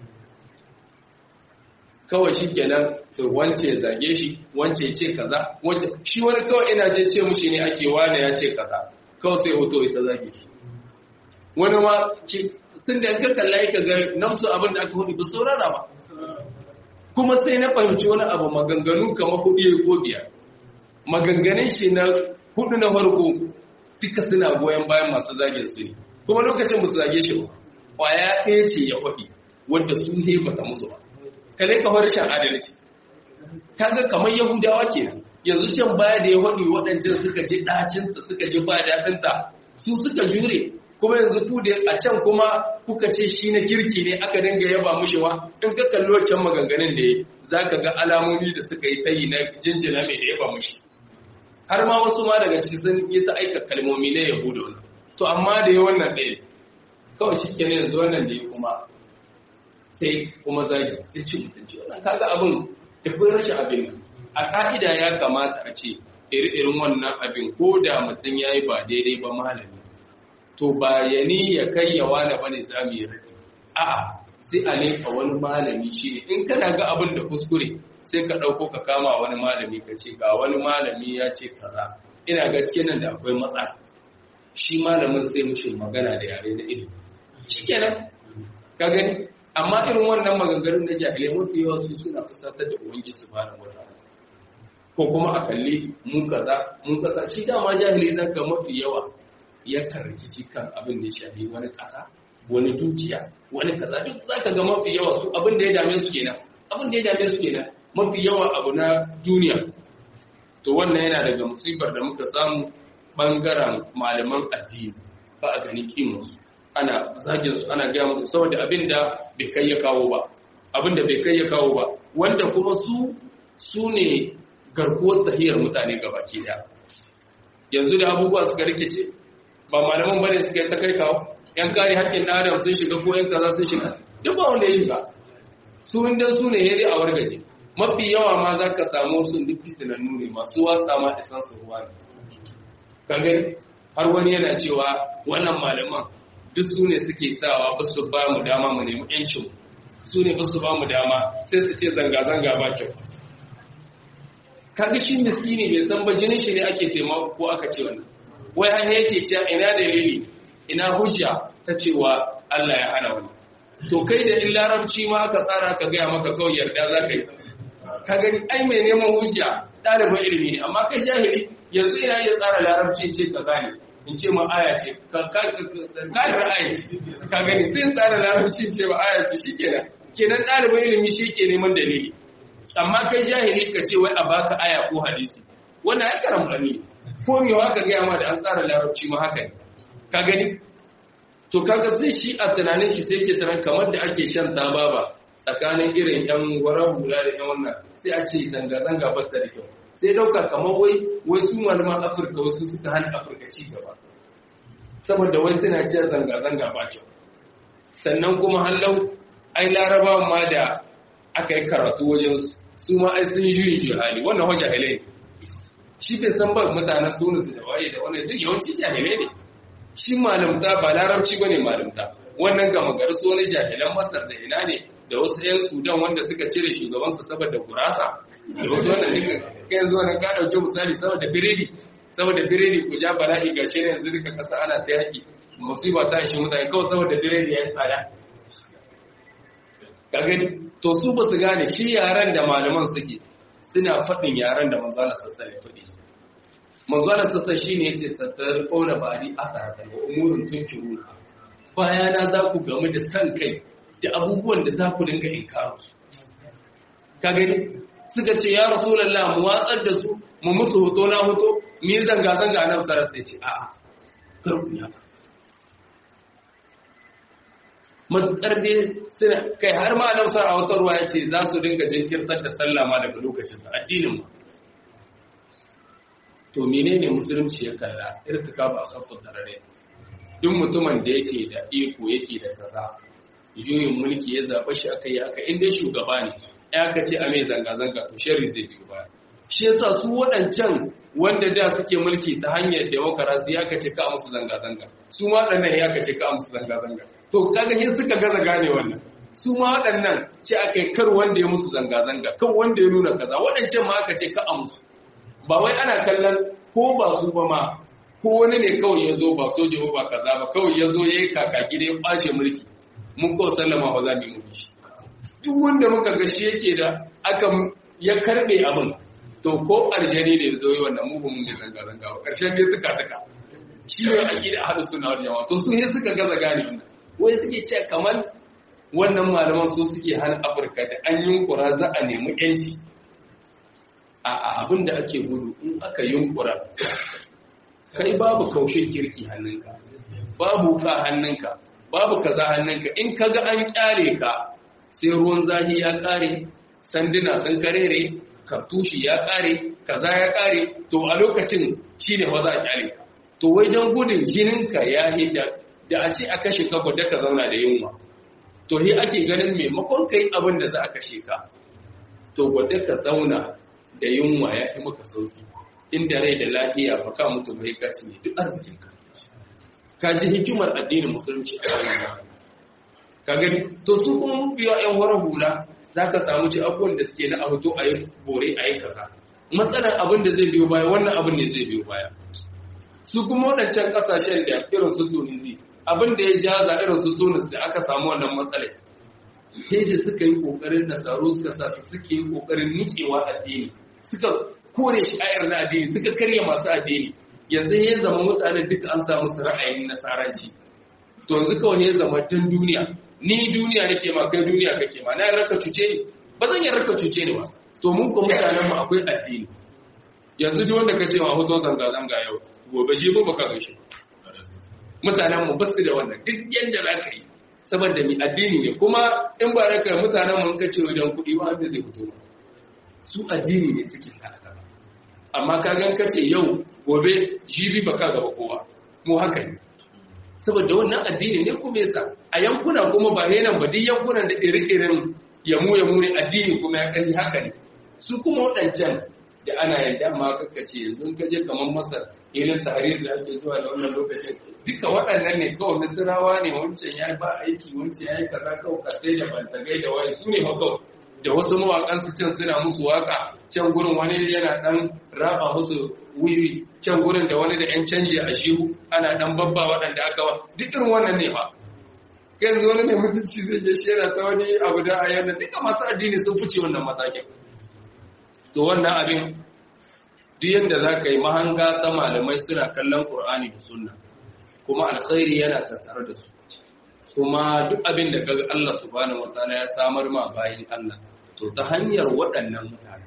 kawai shi kenan sai wance zage shi wance ce kaza wance shi wani kawai ina je ce mushi ne ake wane ya ce kaza kawai sai hoto ita zage shi wani ma tun da ka kalla ka ga nafsu abin da aka hudu ba saurara ba kuma sai na fahimci wani abu maganganu kamar hudu ya ko biyar maganganun shi na hudu na farko duka suna goyon bayan masu zagin su ne kuma lokacin musu zage shi ba kwaya ɗaya ce ya faɗi wadda su ne bata musu ba kale kamar shan adalci ta ga kamar yahudawa ke yanzu can baya da ya faɗi waɗancan suka ji ɗacinta suka ji ba daɗinta su suka jure kuma yanzu ku da a can kuma kuka ce shi na kirki ne aka dinga yaba mushewa in ka kalli wancan maganganun da ya za ka ga alamomi da suka yi ta yi na jinjina mai da yaba mushi har ma wasu ma daga ciki sun yi ta aika kalmomi na yahudu to amma da ya wannan ɗaya kawai shi ke yanzu wannan da ya kuma sai kuma zagi sai ci mutunci wannan kaga abin tafi rashin abin a ka'ida ya kamata a ce iri-irin wannan abin ko da mutum ya yi ba daidai ba malami to ba ya ni ya kai ya wane ba ne za mu yi rati a'a sai a lefa wani malami shi ne in kana ga abin da kuskure sai ka ɗauko ka kama wani malami ka ce ga wani malami ya ce kaza ina ga cikin nan da akwai matsala shi malamin sai mushi magana da yare da ilimi shi kenan ka gani amma irin wannan maganganun na jahilai mafi yawa su suna fusatar da ubangiji subhanahu wataala ko kuma a kalli mun kaza mun kasa shi dama jahilai zaka mafi yawa yakan rikici kan abin da ya shafi wani ƙasa wani dukiya wani kaza duk zaka ga mafi yawa su abin da ya dame su kenan abin da ya dame su kenan mafi yawa abu na duniya to wannan yana daga musibar da muka samu bangaren malaman addini ba a gani kimansu ana zagin su ana gaya musu saboda abin da bai kai ya kawo ba abin da bai kai ya kawo ba wanda kuma su su ne garkuwar tahiyar mutane gabaki daya yanzu da abubuwa suka rikice ba malaman bane suka ta kai kawo yan kare haƙƙin ɗan adam sun shiga ko yan kaza sun shiga duk ba wanda ya shiga su inda su ne dai a wargaje mafi yawa ma za ka samu su duk fitinannu ne masu wasa ma isan su ruwa ne kan gani har wani yana cewa wannan malaman duk su ne suke sawa ba su ba mu dama mu nemi yancin su ne ba su ba mu dama sai su ce zanga-zanga ba kyau kaga shi miskini bai san ba jinin shi ne ake taimako ko aka ce wannan wai har yake cewa ina dalili ina hujja ta cewa Allah ya hana wani to kai da in larabci ma aka tsara ka gaya maka kawai yarda za ka yi ka gani ai mai neman hujja ɗalibin ilimi ne amma kai jahili yanzu ina iya tsara larabci ce ka gane in ce ma aya ce ka aya ce ka gani sai in tsara larabci ce ma aya ce shi kenan kenan ɗalibin ilimi shi ke neman dalili amma kai jahili ka ce wai a baka aya ko hadisi wannan ai karam ne ko me haka gaya ma da an tsara larabci ma haka ne ka gani to kaga sai shi a tunanin shi sai ke tunan kamar da ake shan tababa tsakanin irin yan warar hula da yan wannan sai a ce zanga-zanga bata da kyau sai dauka kamar wai wai su malaman afirka wasu suka hana afirka ci gaba saboda wai suna cewa zanga-zanga ba kyau sannan kuma hallau ai larabawa ma da aka yi karatu wajen su ma ai sun yi jihali wannan wa jahilai ne shi bai san ba mutanen tunis da waye da wannan duk yawanci jahilai ne shi malamta ba larabci bane malamta wannan gama gari su wani jahilan masar da ina ne da wasu 'yan sudan wanda suka cire shugabansu saboda gurasa da wasu wannan duka kai zuwa na ka dauke misali saboda biredi saboda biredi ku ja bala'i ga shi yanzu duka kasa ana ta yaki musiba ta shi mutane kawai saboda biredi ya yi tsada ka gani to su ba su gane shi yaran da malaman suke suna faɗin yaran da manzala sassa ya faɗi manzala sassa shi ne ce sattar ƙona bari a tsaratar wa umurin tunkiru bayana za ku gamu da san kai da abubuwan da za ku dinga inkaru su ka gani suka ce ya rasulallah mu watsar da su mu musu hoto na hoto mu yi zanga-zanga na sarar sai ce a'a karku ya matuƙar dai suna kai har ma nausar a wata ruwa ya ce za su dinga jinkirtar da sallah ma daga lokacin da addinin mu to menene musulunci ya kalla irtika ba khaffu darare duk mutumin da yake da iko yake da kaza juyin mulki ya zaba shi aka yi aka inda shugaba ne ya ka ce a mai zanga zanga to sharri zai biyo baya shi yasa su waɗancan wanda da suke mulki ta hanyar demokarasi ya ka ce ka musu zanga zanga su ma waɗannan ya ka ce ka musu zanga zanga to kaga shi suka gaza gane wannan su ma waɗannan ce aka yi kar wanda ya musu zanga zanga kan wanda ya nuna kaza waɗancan ma aka ce ka a musu ba wai ana kallon ko ba su ba ma ko wani ne kawai ya zo ba soja ba ba kaza ba kawai ya zo ya yi kakaki da ya ɓace mulki mun ko sallama ba za mu yi mulki shi duk wanda muka ga shi yake da aka ya karɓe abin to ko aljani da ya zo yi wannan mu ba mun zanga zanga ba ƙarshen dai suka tuka shi ne ake da hadu suna wajen jama'a to su ne suka gaza gane wannan wai suke ce kamar wannan malaman su suke hana afirka da an yunkura za a nemi yanci a abin da ake gudu in aka yunkura kai babu kaushin kirki hannunka babu ka hannunka babu kaza hannunka in kaga an kyare ka sai ruwan zahi ya kare sanduna sun karere kartushi ya kare kaza ya kare to a lokacin shine wa za a kyare ka to wai don gudun jininka ya hidda da a ce a kashe ka gwada ka zauna da yunwa to he ake ganin maimakon kai abin da za a kashe ka to gwada ka zauna da yunwa ya fi maka sauki inda rai da lafiya ba ka mutu bai ka ne duk arzikin ka ka ji hikimar addinin musulunci a cikin ka gani to su kuma biyo yan wara hula za ka samu ci abubuwan da suke na a hoto a yi bore a yi kaza matsalar abin da zai biyo baya wannan abin ne zai biyo baya su kuma waɗancan ƙasashen da irin su tunisi abin da ya jaza irin su tunis da aka samu wannan matsalai sai da suka yi ƙoƙarin nasaru suka sa su suke yi ƙoƙarin niƙewa addini suka kore shi ayar na addini suka karya masu addini yanzu ya zama mutane duka an samu su ra'ayin nasaranci to yanzu kawai ya zama tun duniya ni duniya nake ma kai duniya kake ma na raka cuce ni ba zan yi raka cuce ni ba to mun ko mutanen mu akwai addini yanzu duk wanda kace ma hoto zanga zanga yau gobe je ba ka gaishe mutanen mu basu da wannan duk yanda za ka yi saboda mi addini ne kuma in ba raka mutanen mu ka ce wajen kuɗi ba wanda zai fito su addini ne suke sa amma ka gan ka ce yau gobe jibi ba ka gaba kowa mu haka ne saboda wannan addini ne kuma yasa a yankuna kuma ba yanan ba duk yankunan da iri-irin yamu yamu ne addini kuma ya kai haka ne su kuma waɗancan da ana yadda ma kaka ce yanzu ka je kamar masar irin tahrir da ake zuwa da wannan lokacin duka waɗannan ne kawai misirawa ne wancan ya ba aiki wancan ya yi kaza kawai kasai da bantagai da waye su ne kawai da wasu mawaƙansu can suna musu waka can gurin wani yana ɗan raba musu wiwi can gurin da wani da ‘yan canji a shihu ana ɗan babba waɗanda aka wa duk irin wannan ne ba yanzu wani mai mutunci zai je shi yana ta wani abu da a yana duka masu addini sun fice wannan matakin to wannan abin duk yadda za ka yi mahanga ta malamai suna kallon ƙur'ani da sunna kuma alkhairi yana tattare da su kuma duk abin da kaga Allah subhanahu wataala ya samar ma bayin Allah to ta hanyar waɗannan mutane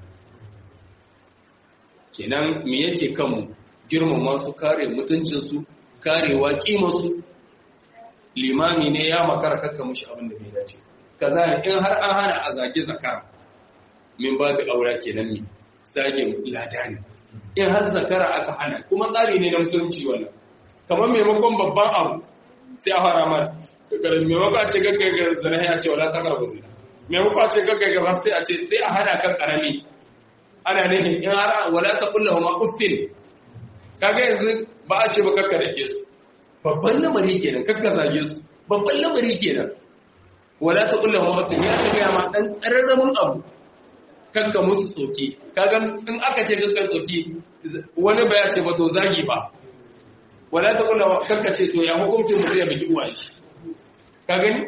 kenan me yake kanmu girmama su kare mutuncinsu karewa kimarsu limami ne ya makara kakka mushi abin da bai dace kaza ne in har an hana a zage zakara min ba da aura kenan ne zage lada ne in har zakara aka hana kuma tsari ne na musulunci wannan kamar maimakon babban abu sai a fara mana maimakon a ce gaggaga zana ya ce wala takar ba zina maimakon a ce gaggaga sai a ce sai a hana kan karami ana nihin in har wala ta kulla ma uffin kaga yanzu ba a ce ba kakka da ke su babban lamari kenan kakka zage su babban lamari kenan wala ta kulla ma uffin ya ta gaya ma dan tsararramin abu kakka musu tsoki kaga in aka ce kakka tsoki wani ba ya ce ba to zagi ba wala ta kulla kakka ce to ya hukuncin mutum ya bigi uwa shi ka gani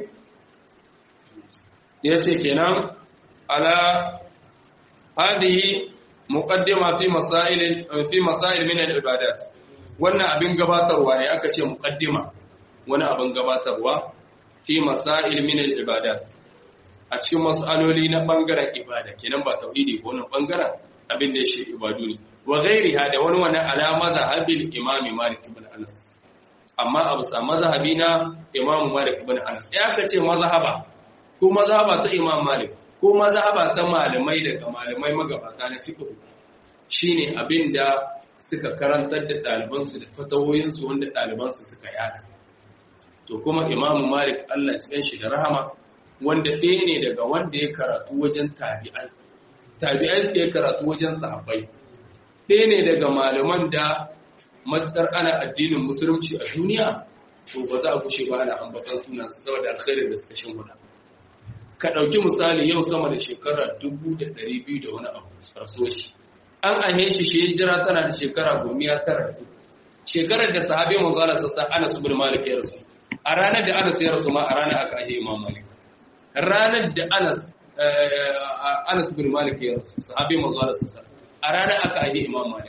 ya ce kenan ala hadihi muqaddima fi masail fi masail min al-ibadat wannan abin gabatarwa ne aka ce muqaddima wani abin gabatarwa fi masail min al-ibadat a cikin mas'aloli na bangaren ibada kenan ba tauhidi ko na bangaren abin da ya shi ibadu ne wa ghairiha da wani wani alama da habil imami malik ibn anas amma a bisa mazhabi na Imam Malik ibn Anas ya ka ce mazhaba ko mazhaba ta Imam Malik ko mazhaba ta malamai daga malamai magabata na fiqh shine abinda suka karantar da ɗalibansu da fatawoyinsu wanda ɗalibansu suka yada to kuma Imam Malik Allah cikin shi da rahama wanda ɗaya ne daga wanda ya karatu wajen tabi'ai tabi'ai suke karatu wajen sahabbai ɗaya ne daga malaman da matsar ana addinin musulunci a duniya to ba za a kushe ba ana ambatan sunan su saboda alkhairin da suka shimfiɗa ka ɗauki misali yau sama da shekara dubu da ɗari biyu da wani abu rasuwa shi an ahe shi shi jira tana da shekara gomiya tara da shekarar da sahabi manzo Allah sassa Anas bin Malik ya rasu a ranar da Anas ya rasu ma a ranar aka ahe Imam Malik ranar da Anas Anas bin Malik ya rasu sahabi manzo Allah sassa a ranar aka ahe Imam Malik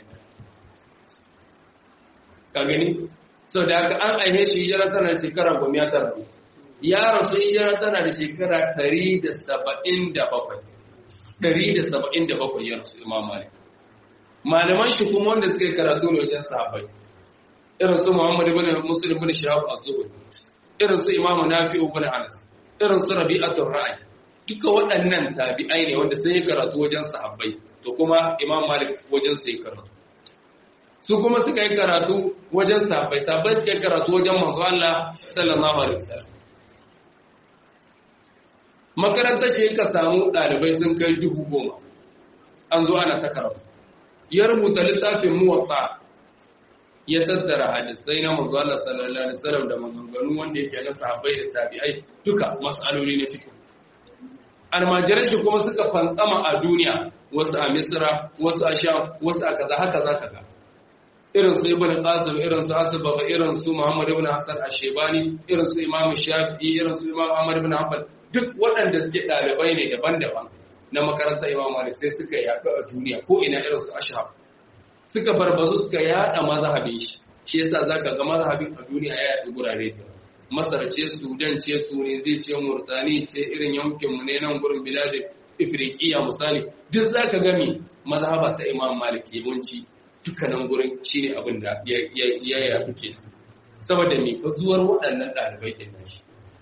ka gani sau da haka an aihe shi hijira tana da shekara goma ya tara ya rasu hijira tana da shekara ɗari da saba'in da bakwai ɗari da saba'in da bakwai ya rasu imam malik malaman shi kuma wanda suka yi karatu ne wajen sahabbai irin su muhammad ibn muslim ibn shahab az-zuhri irin su imamu nafi ibn anas irin su rabi'atu ra'i duka waɗannan tabi'ai ne wanda sun yi karatu wajen sahabbai to kuma imam malik wajen su yi karatu su kuma suka yi karatu wajen sahabbai sahabbai suka yi karatu wajen manzo Allah sallallahu alaihi wasallam makarantar shi ka samu ɗalibai sun kai dubu goma an zo ana ta karatu ya rubuta littafin muwatta ya tattara hadisai na manzo Allah sallallahu alaihi wasallam da maganganu wanda yake na sahabbai da tabi'ai duka mas'aloli na fiqh almajiran shi kuma suka fantsama a duniya wasu a misra wasu a sham wasu a kaza haka zaka ga irin su ibn qasim irin su asbaba irin su muhammad ibn hasan ash-shaybani irin su imam shafi'i irin su imam ahmad ibn hanbal duk waɗanda suke ɗalibai ne daban-daban na makarantar imam malik sai suka yaɗu a duniya ko ina irin su ashab suka barbazu suka yaɗa mazhabin shi shi yasa zaka ga mazhabin a duniya ya yaɗu gurare da masar ce sudan ce tunisi ce murtani ce irin yankin mu ne nan gurin biladin ifriqiya misali duk zaka ga mi mazhaba ta imam malik yawanci dukkanin gurin shine abin da ya ya yaɗu kenan saboda me fa zuwar waɗannan ɗalibai ɗin shi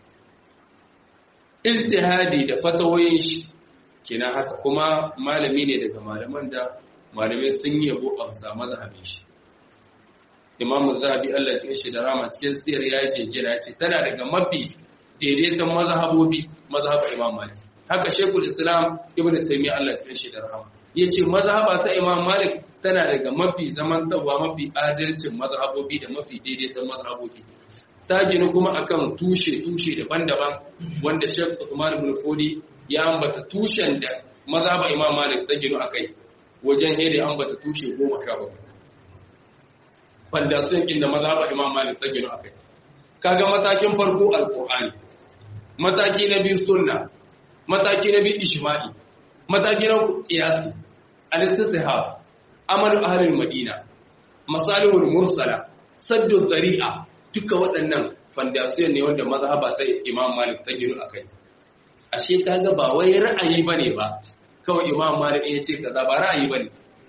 ijtihadi da fatawoyin shi kenan haka kuma malami ne daga malaman da malamai sun yi yabo a bisa mazhabin shi imamu zahabi Allah ya shi da rama cikin siyar ya ce jira ce tana daga mafi daidaiton mazhabobi mazhabar imam malik haka shekul islam ibnu taymiya Allah ya shi da rama yace mazhaba ta imam malik tana daga mafi zamantawa mafi adalcin mazhabobi da mafi daidaiton mazhabobi ta ginu kuma akan tushe-tushe daban-daban wanda Sheikh Uthman ibn Fodi ya ambata tushen da mazhaba imam malik ta gino akai wajen hede ambata tushe goma sha bakwai fandasiyon inda mazhaba imam malik ta gino akai kaga matakin farko alqur'ani mataki na biyu sunna mataki na biyu ijma'i mataki na qiyasi al-istishab amalu ahli madina masalihul mursala saddu zari'a duka waɗannan fandasiyon ne wanda mazhaba ta imam malik ta gino akai ashe kaga ba wai ra'ayi bane ba kawai imam malik ya ce kaza ba ra'ayi bane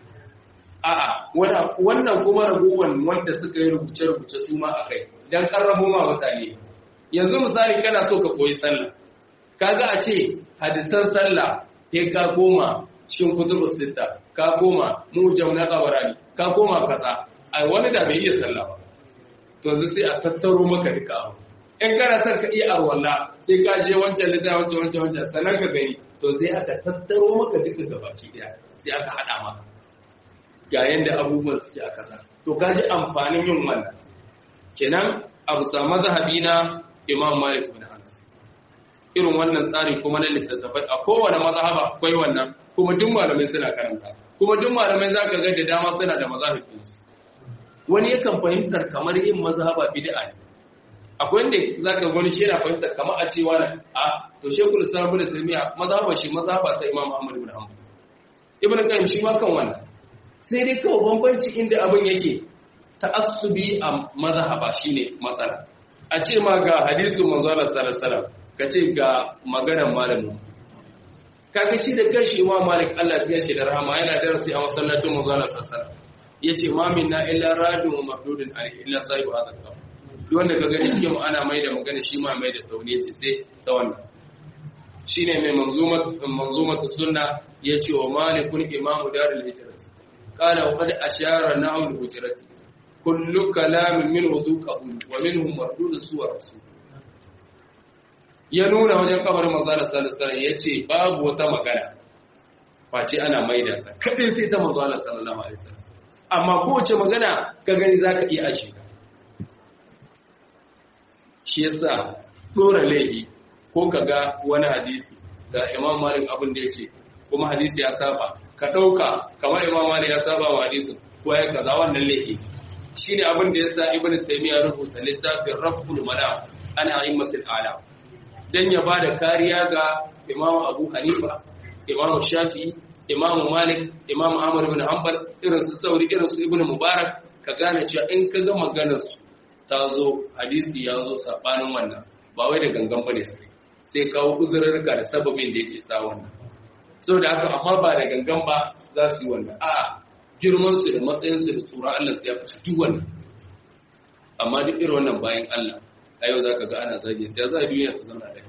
a'a wannan kuma ragowan wanda suka yi rubuce-rubuce su ma akai dan karrabo ma mutane yanzu misali kana so ka koyi sallah kaga a ce hadisan sallah sai ka koma shin kutubus sita ka koma mujam na qabarani ka koma kaza ai wani da bai iya sallah ba to yanzu sai a tattaro maka duka abu in kana son ka iya arwalla sai ka je wancan lita wancan wancan wancan sannan ka gani to sai aka tattaro maka duka gabaki daya sai aka hada maka ga yanda abubuwan suke a kasa to ka ji amfanin yin wannan kenan abu sa mazhabi na imam malik bin anas irin wannan tsari kuma na littattafai a kowane mazhaba akwai wannan kuma duk malamai suna karanta kuma duk malamai zaka ga da dama suna da mazhabinsu wani yakan fahimtar kamar yin mazhaba bid'a ne akwai wanda zaka gani shi yana fahimtar kamar a cewa na a to shekul islam ibn taymiya mazhaba shi mazhaba ta imam ahmad ibn hanbal ibn qayyim shi ma kan wannan sai dai kawai bambanci inda abin yake ta'assubi a mazhaba shine matsala a ce ma ga hadisin manzo Allah sallallahu alaihi wasallam kace ga maganar malamin kaga shi da kanshi imam malik Allah ya shi da rahama yana darasi a masallacin manzo Allah sallallahu alaihi wasallam yace ma minna illa radun wa mardudun alaihi illa sahibu hadha al duk wanda ka gani cikin ana mai da magana shi ma mai da tauni ce sai ta wannan shine mai manzumat manzumat sunna yace wa malikun imamu darul hijrat qala wa qad ashara na'u al-hujrat kullu kalamin minhu dhuqahu wa minhum mardudun suwar rasul ya nuna wajen kabarin manzo sallallahu alaihi wasallam yace babu wata magana face ana maida ta kadai sai ta manzo sallallahu alaihi wasallam amma kowace magana ka gani za ka iya ashe ka shi yasa ɗora laifi ko ka ga wani hadisi ga imam malik abin da ya ce kuma hadisi ya saba ka ɗauka kamar imam malik ya saba wa hadisin ko ya kaza wannan laifi shi ne abin da ya sa ibn taymiya rubuta littafin raful mana ana a'immatul ala dan ya bada kariya ga imam abu hanifa imam shafi'i Imam Malik, Imam Ahmad ibn Hanbal, irin su Sauri, irin su Ibn Mubarak, ka gane cewa in ka ga maganar su ta zo hadisi ya zo sabanin wannan, ba wai da gangan bane sai. Sai kawo uzurarka da sababin da yake sa wannan. Saboda haka amma ba da gangan ba za su yi wannan. A'a, girman su da matsayin su da tsoron Allah sai ya fice duk wannan. Amma duk irin wannan bayan Allah, a yau zaka ga ana zage sai ya za duniya ta zama da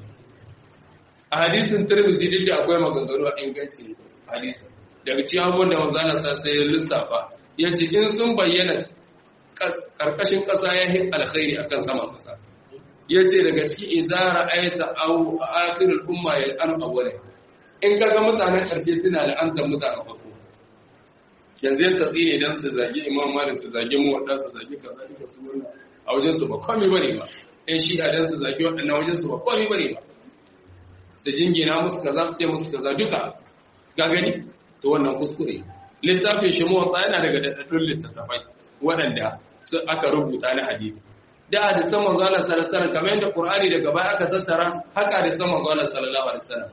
A hadisin Tirmidhi duk da akwai maganganu a ingancin hadisi daga cikin abubuwan da manzana sa sai ya lissafa ya ce in sun bayyana karkashin ƙasa ya yi alkhairi akan saman ƙasa ya ce daga ciki idara ayata au akhirul umma ya an awwala in kaga mutanen ƙarshe suna la'antar mutanen farko yanzu ya tatsi ne dan su zagi imam malik su zagi mu wadda su zagi kaza duka su wannan a wajen su ba komai bane ba in shi a dan su zagi waɗannan wajen su ba komai bane ba su jingina musu kaza su ce musu kaza duka ga gani to wannan kuskure littafin shi motsa yana daga daɗaɗɗun littattafai waɗanda su aka rubuta na hadisi da hadisan manzo Allah sallallahu alaihi wasallam kamar yadda Qur'ani daga baya aka tattara haka hadisan manzo Allah sallallahu alaihi wasallam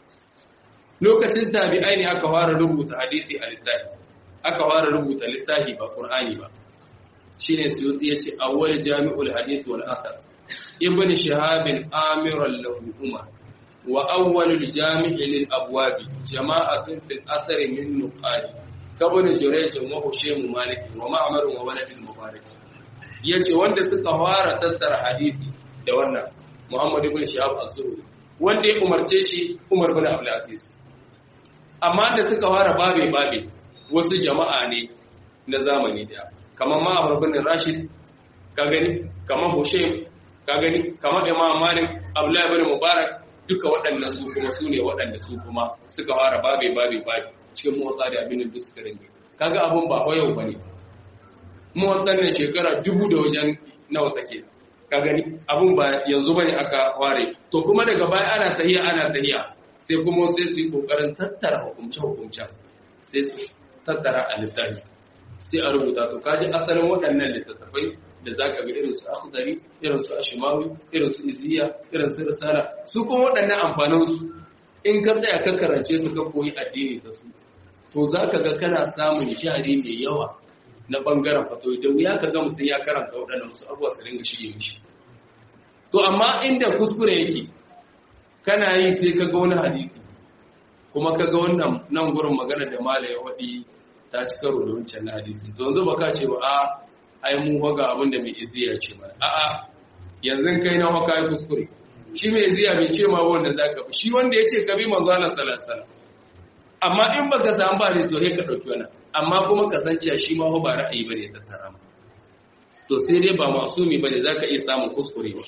lokacin tabi'ai ne aka fara rubuta hadisi a littafi aka fara rubuta littafi ba Qur'ani ba shine Suyuti yace awwal jami'ul hadith wal athar ibn shihab amiran lahu umar وأول الجامع للأبواب جماعة في الأثر من نقاد كابن جريج وهشيم مالك ومعمر وولد المبارك yace wanda suka fara tattara hadisi da wannan Muhammad ibn Shahab az-Zuhri wanda ya umarce shi Umar ibn Abdul Aziz amma da suka fara babe babe wasu jama'a ne na zamani da kamar Ma'mar ibn Rashid ka gani kamar Hushaym ka gani kamar Imam Malik Abdullah ibn Mubarak duka waɗannan su kuma su ne waɗanda su kuma suka fara babe babe babe cikin motsa da abin da suka rinke kaga abun ba yau bane motsan ne shekara dubu da wajen nawa take ka gani abun ba yanzu bane aka ware to kuma daga baya ana tahiya ana tahiya sai kuma sai su yi kokarin tattara hukumce hukumcen sai su tattara a littafi sai a rubuta to kaji asalin waɗannan littattafai da za ka ga irin su akhdari irin su ashimawi irin su iziya irin su risala su kuma waɗannan amfaninsu in ka tsaya ka karance su ka koyi addini da su to za ka ga kana samun shahari mai yawa na ɓangaren fato da wuya ka ga mutum ya karanta waɗannan wasu abubuwa su ringa shige mishi to amma inda kuskure yake kana yi sai ka ga wani hadisi kuma ka ga wannan nan gurin magana da mala ya waɗi ta ci karo da wancan na hadisin to yanzu baka ce ba a ai mu hoga abin da mai iziya ce mana a'a yanzu kai na haka yi kuskure shi mai iziya bai ce ma wanda zaka bi shi wanda ya ce ka bi manzo Allah sallallahu alaihi wasallam amma in baka samu ba ne to sai ka dauki wannan amma kuma kasance shi ma ba ra'ayi bane ta tara mu to sai dai ba masumi bane zaka iya samun kuskurewa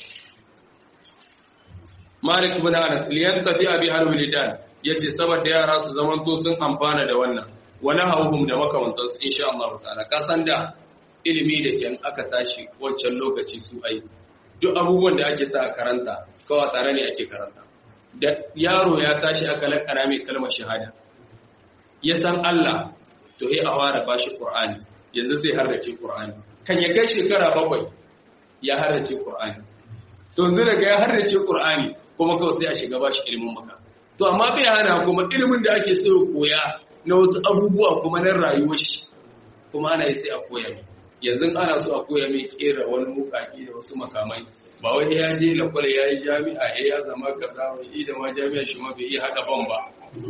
Malik ibn Anas liyan tafi abi al-wilidan yace saboda yara su zamanto sun amfana da wannan wani hauhum da makamantansu insha Allah ta'ala ka san da ilimi da kyan aka tashi wancan lokaci su ai duk abubuwan da ake sa a karanta kawai tare ne ake karanta da yaro ya tashi aka lakara mai kalmar shahada ya san Allah to sai a fara bashi Qur'ani yanzu zai harrace Qur'ani kan ya kai shekara bakwai ya harrace Qur'ani to yanzu daga ya harrace Qur'ani kuma kawai sai a shiga bashi ilimin maka to amma bai hana kuma ilimin da ake so koya na wasu abubuwa kuma na rayuwar shi kuma ana yi sai a koya mai yanzu ana so a koya mai kera wani mukaki da wasu makamai ba wai ya je lakwal ya yi jami'a ya ya zama kaza wai da ma jami'a shi ma bai iya haɗa ban ba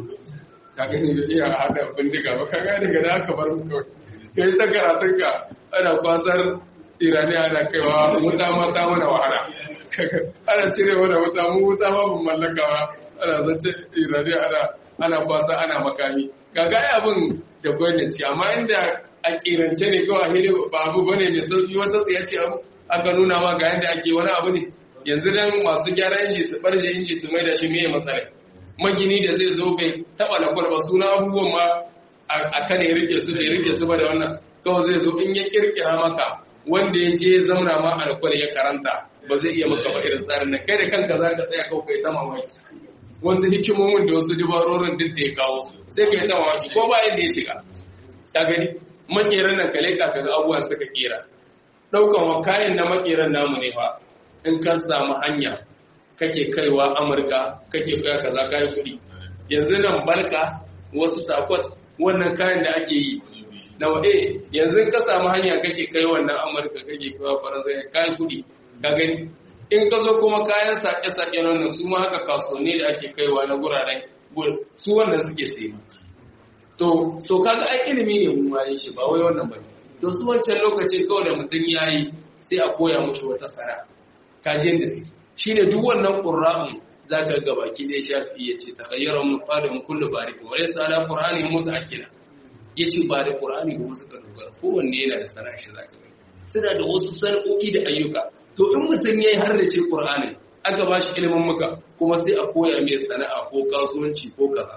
ka gani bai iya haɗa bindiga ba ka gani ga da aka bar mu kawai kai ta karatun ka ana kwasar irani ana kaiwa wuta mata mana wahala ana cire mana wuta mu wuta ma ban mallaka ba ana zance irani ana ana kwasa ana makami kaga ai abin da gwamnati amma inda a kirance ne kawai hili ba abu bane mai sauki wata tsaya ce abu aka nuna ma ga yadda ake wani abu ne yanzu dan masu gyara inji su barje inji su mai da shi meye matsala magini da zai zo bai taba na kwalba suna abubuwan ma a kan ya rike su da ya rike su ba da wannan kawai zai zo in ya kirkira maka wanda ya je zauna ma alkwal ya karanta ba zai iya maka ba irin tsarin nan kai da kanka za ka tsaya kawai kai ta mamaki wasu hikimomin da wasu dubarorin duk da ya kawo sai ka yi ta mamaki ko ba yadda ya shiga ta gani makeran nan ka leka ka ga abubuwan suka kera daukan wa kayan na makeran namu ne fa in kan samu hanya kake kaiwa amurka kake kaya kaza kayi kuɗi yanzu nan balka wasu sakon wannan kayan da ake yi na wa'e yanzu ka samu hanya kake kai wannan amurka kake kaiwa faransa kayi kuɗi ka gani in ka zo kuma kayan sake-sake nan su ma haka kasuwanni da ake kaiwa na guraren su wannan suke sayi to so kaga ai ilimi ne mun waye shi ba wai wannan bane to su wancan lokaci kawai da mutum yayi sai a koya mushi wata sara kajin da suke shine duk wannan qur'an zaka ga baki da shafi yace takhayyara mun qadim kullu barik wa laysa ala qur'ani mutaakkila yace ba da qur'ani ba suka dogara kowanne yana da sara shi zaka ga suna da wasu sana'o'i da ayyuka to in mutum yayi har da ce qur'ani aka ba shi ilimin muka kuma sai a koya mai sana'a ko kasuwanci ko kaza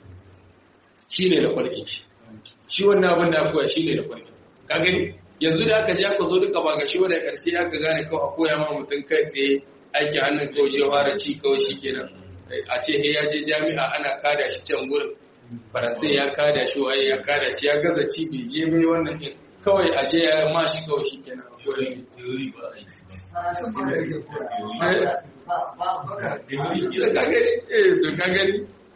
shi ne da kwalƙin shi shi wannan abin da aka koya shi ne da kwalƙin ka gani yanzu da aka je aka zo duka ba ga shi wanda ƙarshe aka gane kawai a koya ma mutum kai tsaye aiki hannun kawai shi fara ci kawai shi kenan a ce he ya je jami'a ana kada shi can gurin faransai ya kada shi waye ya kada shi ya gaza ci bai je bai wannan ɗin kawai a je ya ma shi kawai shi kenan a gurin ka gani eh to ka gani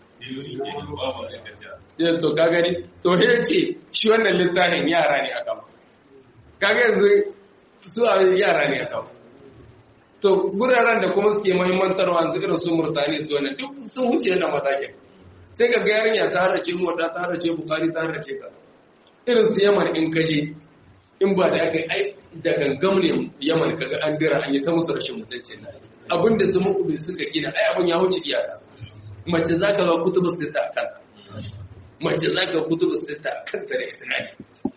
yin to ka gani to he ce shi wannan littafin yara ne aka ba kaga yanzu su a yara ne aka ba to guraren da kuma suke mahimmantarwa yanzu irin su murtani su wannan duk sun wuce yana matakin sai ga yarinya ta harace mota ta harace bukari ta harace ka irin su yaman in kaje in ba da aka ai da gangam ne yaman kaga an dira an yi ta musu rashin mutunci na abinda su muku suka gina ai abin ya wuce iyaka mace za ka ga kutubu sita a kanta mace za ka kutubu sita a kanta da isnadi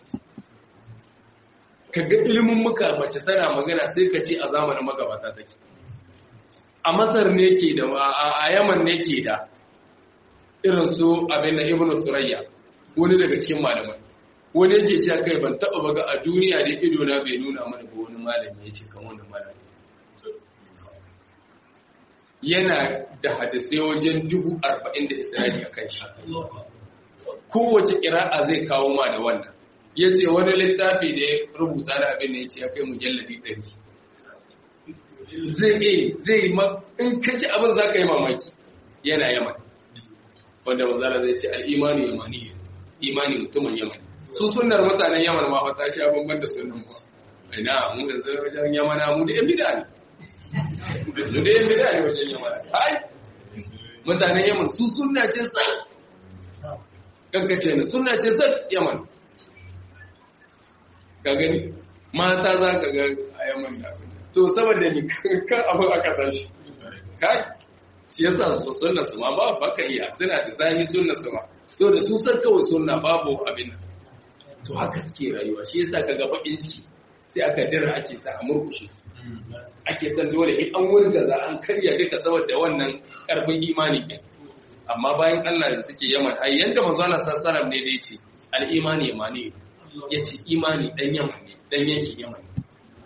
ka ga ilimin muka mace tana magana sai ka ce a zamanin magabata take a masar ne ke da a yaman ne ke da irin su abin da ibnu surayya wani daga cikin malamai wani yake ce kai ban taba baga a duniya da ido na bai nuna mana ba wani malami ya ce kan wani malami yana da hadisai wajen dubu arba'in da isra'ili a kan shi kowace ƙira'a zai kawo ma da wannan ya ce wani littafi da ya rubuta da abin da ya ce ya kai mujalladi ɗari zai zai ma in ka ci abin za ka yi mamaki yana yaman wanda manzala zai ce al'imani yamani imani mutumin yamani su sunnar mutanen yaman ma fata shi abin ban da sunan ba ina mu da zai wajen yamana mu da yan bida ne mu da yan bida ne wajen yamana hai mutanen yaman su sunna ce tsan kankace ne sunna ce tsan yaman ka gani mata za ka ga a yaman da to saboda ni kan abin aka tashi kai shi yasa su sunna su ma ba baka iya suna da zahi sunna su ma so da su san kawai sunna babu abin nan to haka suke rayuwa shi yasa kaga bakin shi sai aka dira ake sa a murkushe ake san dole in an wurgaza an karya duka saboda wannan karfin imani ke amma bayan Allah da suke yaman ai yanda manzo Allah sallallahu ne da yace al-imani yamani yace imani dan yaman ne dan yankin yaman ne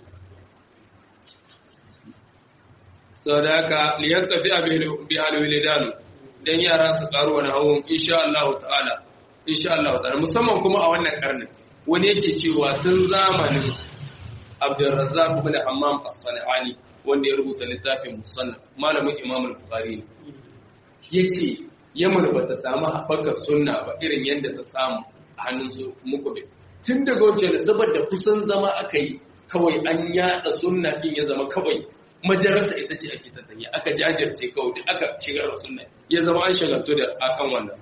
sau da haka liyar tafi a bihalwilidanu don yara su karu wani hawan insha Allah ta'ala insha Allah ta'ala musamman kuma a wannan karnin wani yake cewa tun zamanin abdurrazzaq ibn hammam as-sanani wanda ya rubuta littafin musannaf malamin imam al-bukhari yace yaman bata samu haɓakar sunna ba irin yadda ta samu a hannun su muku tun daga wancan saboda kusan zama aka yi kawai an yada sunna din ya zama kawai majaranta ita ce ake tattali aka jajirce kawai duk aka shigar da sunna ya zama an shagaltu da akan wannan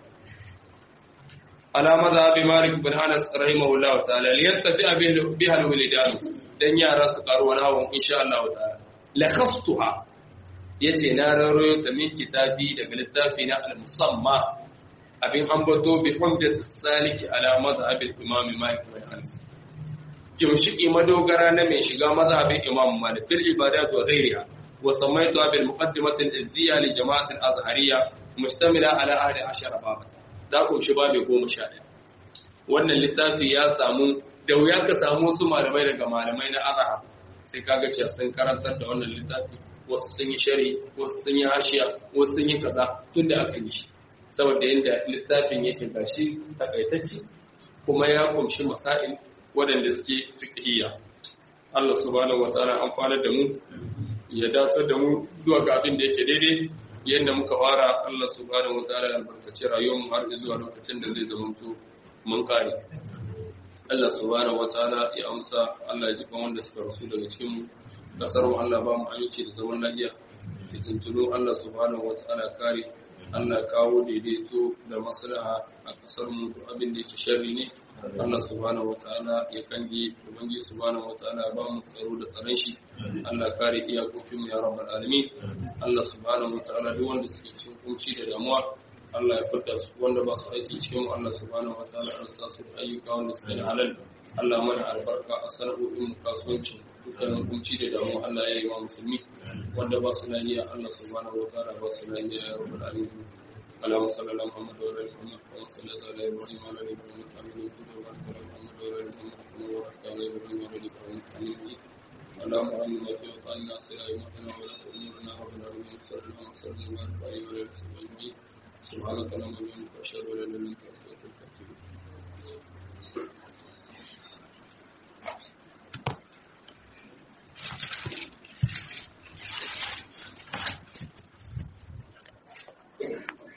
ala mazhabi malik bin anas rahimahullah ta'ala li yastafi biha alwalidan dan yara su karu wani hawan insha Allah ta'ala lakhastuha yace na raroyo ta min kitabi daga littafi na al-musamma abin ambato bi humdat saliki ala mazhabi imam malik bin anas kimshiki madogara na mai shiga mazhabin Imam Malik fil ibadat wa ghayriha wa samaituha bil muqaddimati al izziya li jama'at al azhariyya mustamila ala ahli ashara baba da ku shi babu 11 wannan littafi ya samu da wuya ka samu su malamai daga malamai na azhar sai kaga cewa sun karantar da wannan littafi wasu sun yi shari wasu sun yi hashiya wasu sun yi kaza tunda aka yi shi saboda yadda littafin yake gashi takaitacce kuma ya kumshi masail waɗanda suke fiqhiyya Allah subhanahu wataala amfanar da mu ya dace da mu zuwa ga abin da yake daidai yadda muka fara Allah subhanahu wataala ya albarkaci rayuwar mu har zuwa lokacin da zai zamanto mun kare Allah subhanahu wataala ya amsa Allah ya ji wanda suka rasu daga cikin mu kasar mu Allah ba mu aminci da zaman lafiya fitintunu Allah subhanahu wataala kare Allah kawo daidaito da maslaha a kasar mu abin da yake sharri ne Allah subhanahu wataala ya kange ubangi subhanahu wataala ba mu tsaro da tsaron shi Allah kare iyakokin mu ya rabbal alamin Allah subhanahu wataala duk wanda suke cikin kunci da damuwa Allah ya fita su wanda ba su aiki cikin mu Allah subhanahu wataala ya sa su ayyuka wanda suke da halal Allah mana albarka a sana'o'in mu kasuwanci dukkanin kunci da damuwa Allah ya yi wa musulmi wanda ba su lafiya Allah subhanahu wataala ba su lafiya ya rabbal alamin اللهم صل على محمد وعلى ال محمد كما صليت على ابراهيم وعلى ال ابراهيم حميد مجيد وبارك على محمد وعلى ال محمد كما باركت على ابراهيم وعلى ال ابراهيم حميد مجيد اللهم امنا في اوطاننا سر ائمتنا ولا امورنا رب العالمين صلى الله وسلم وبارك عليه وعلى اله وصحبه اجمعين سبحانك اللهم وبحمدك اشهد ان لا اله الا انت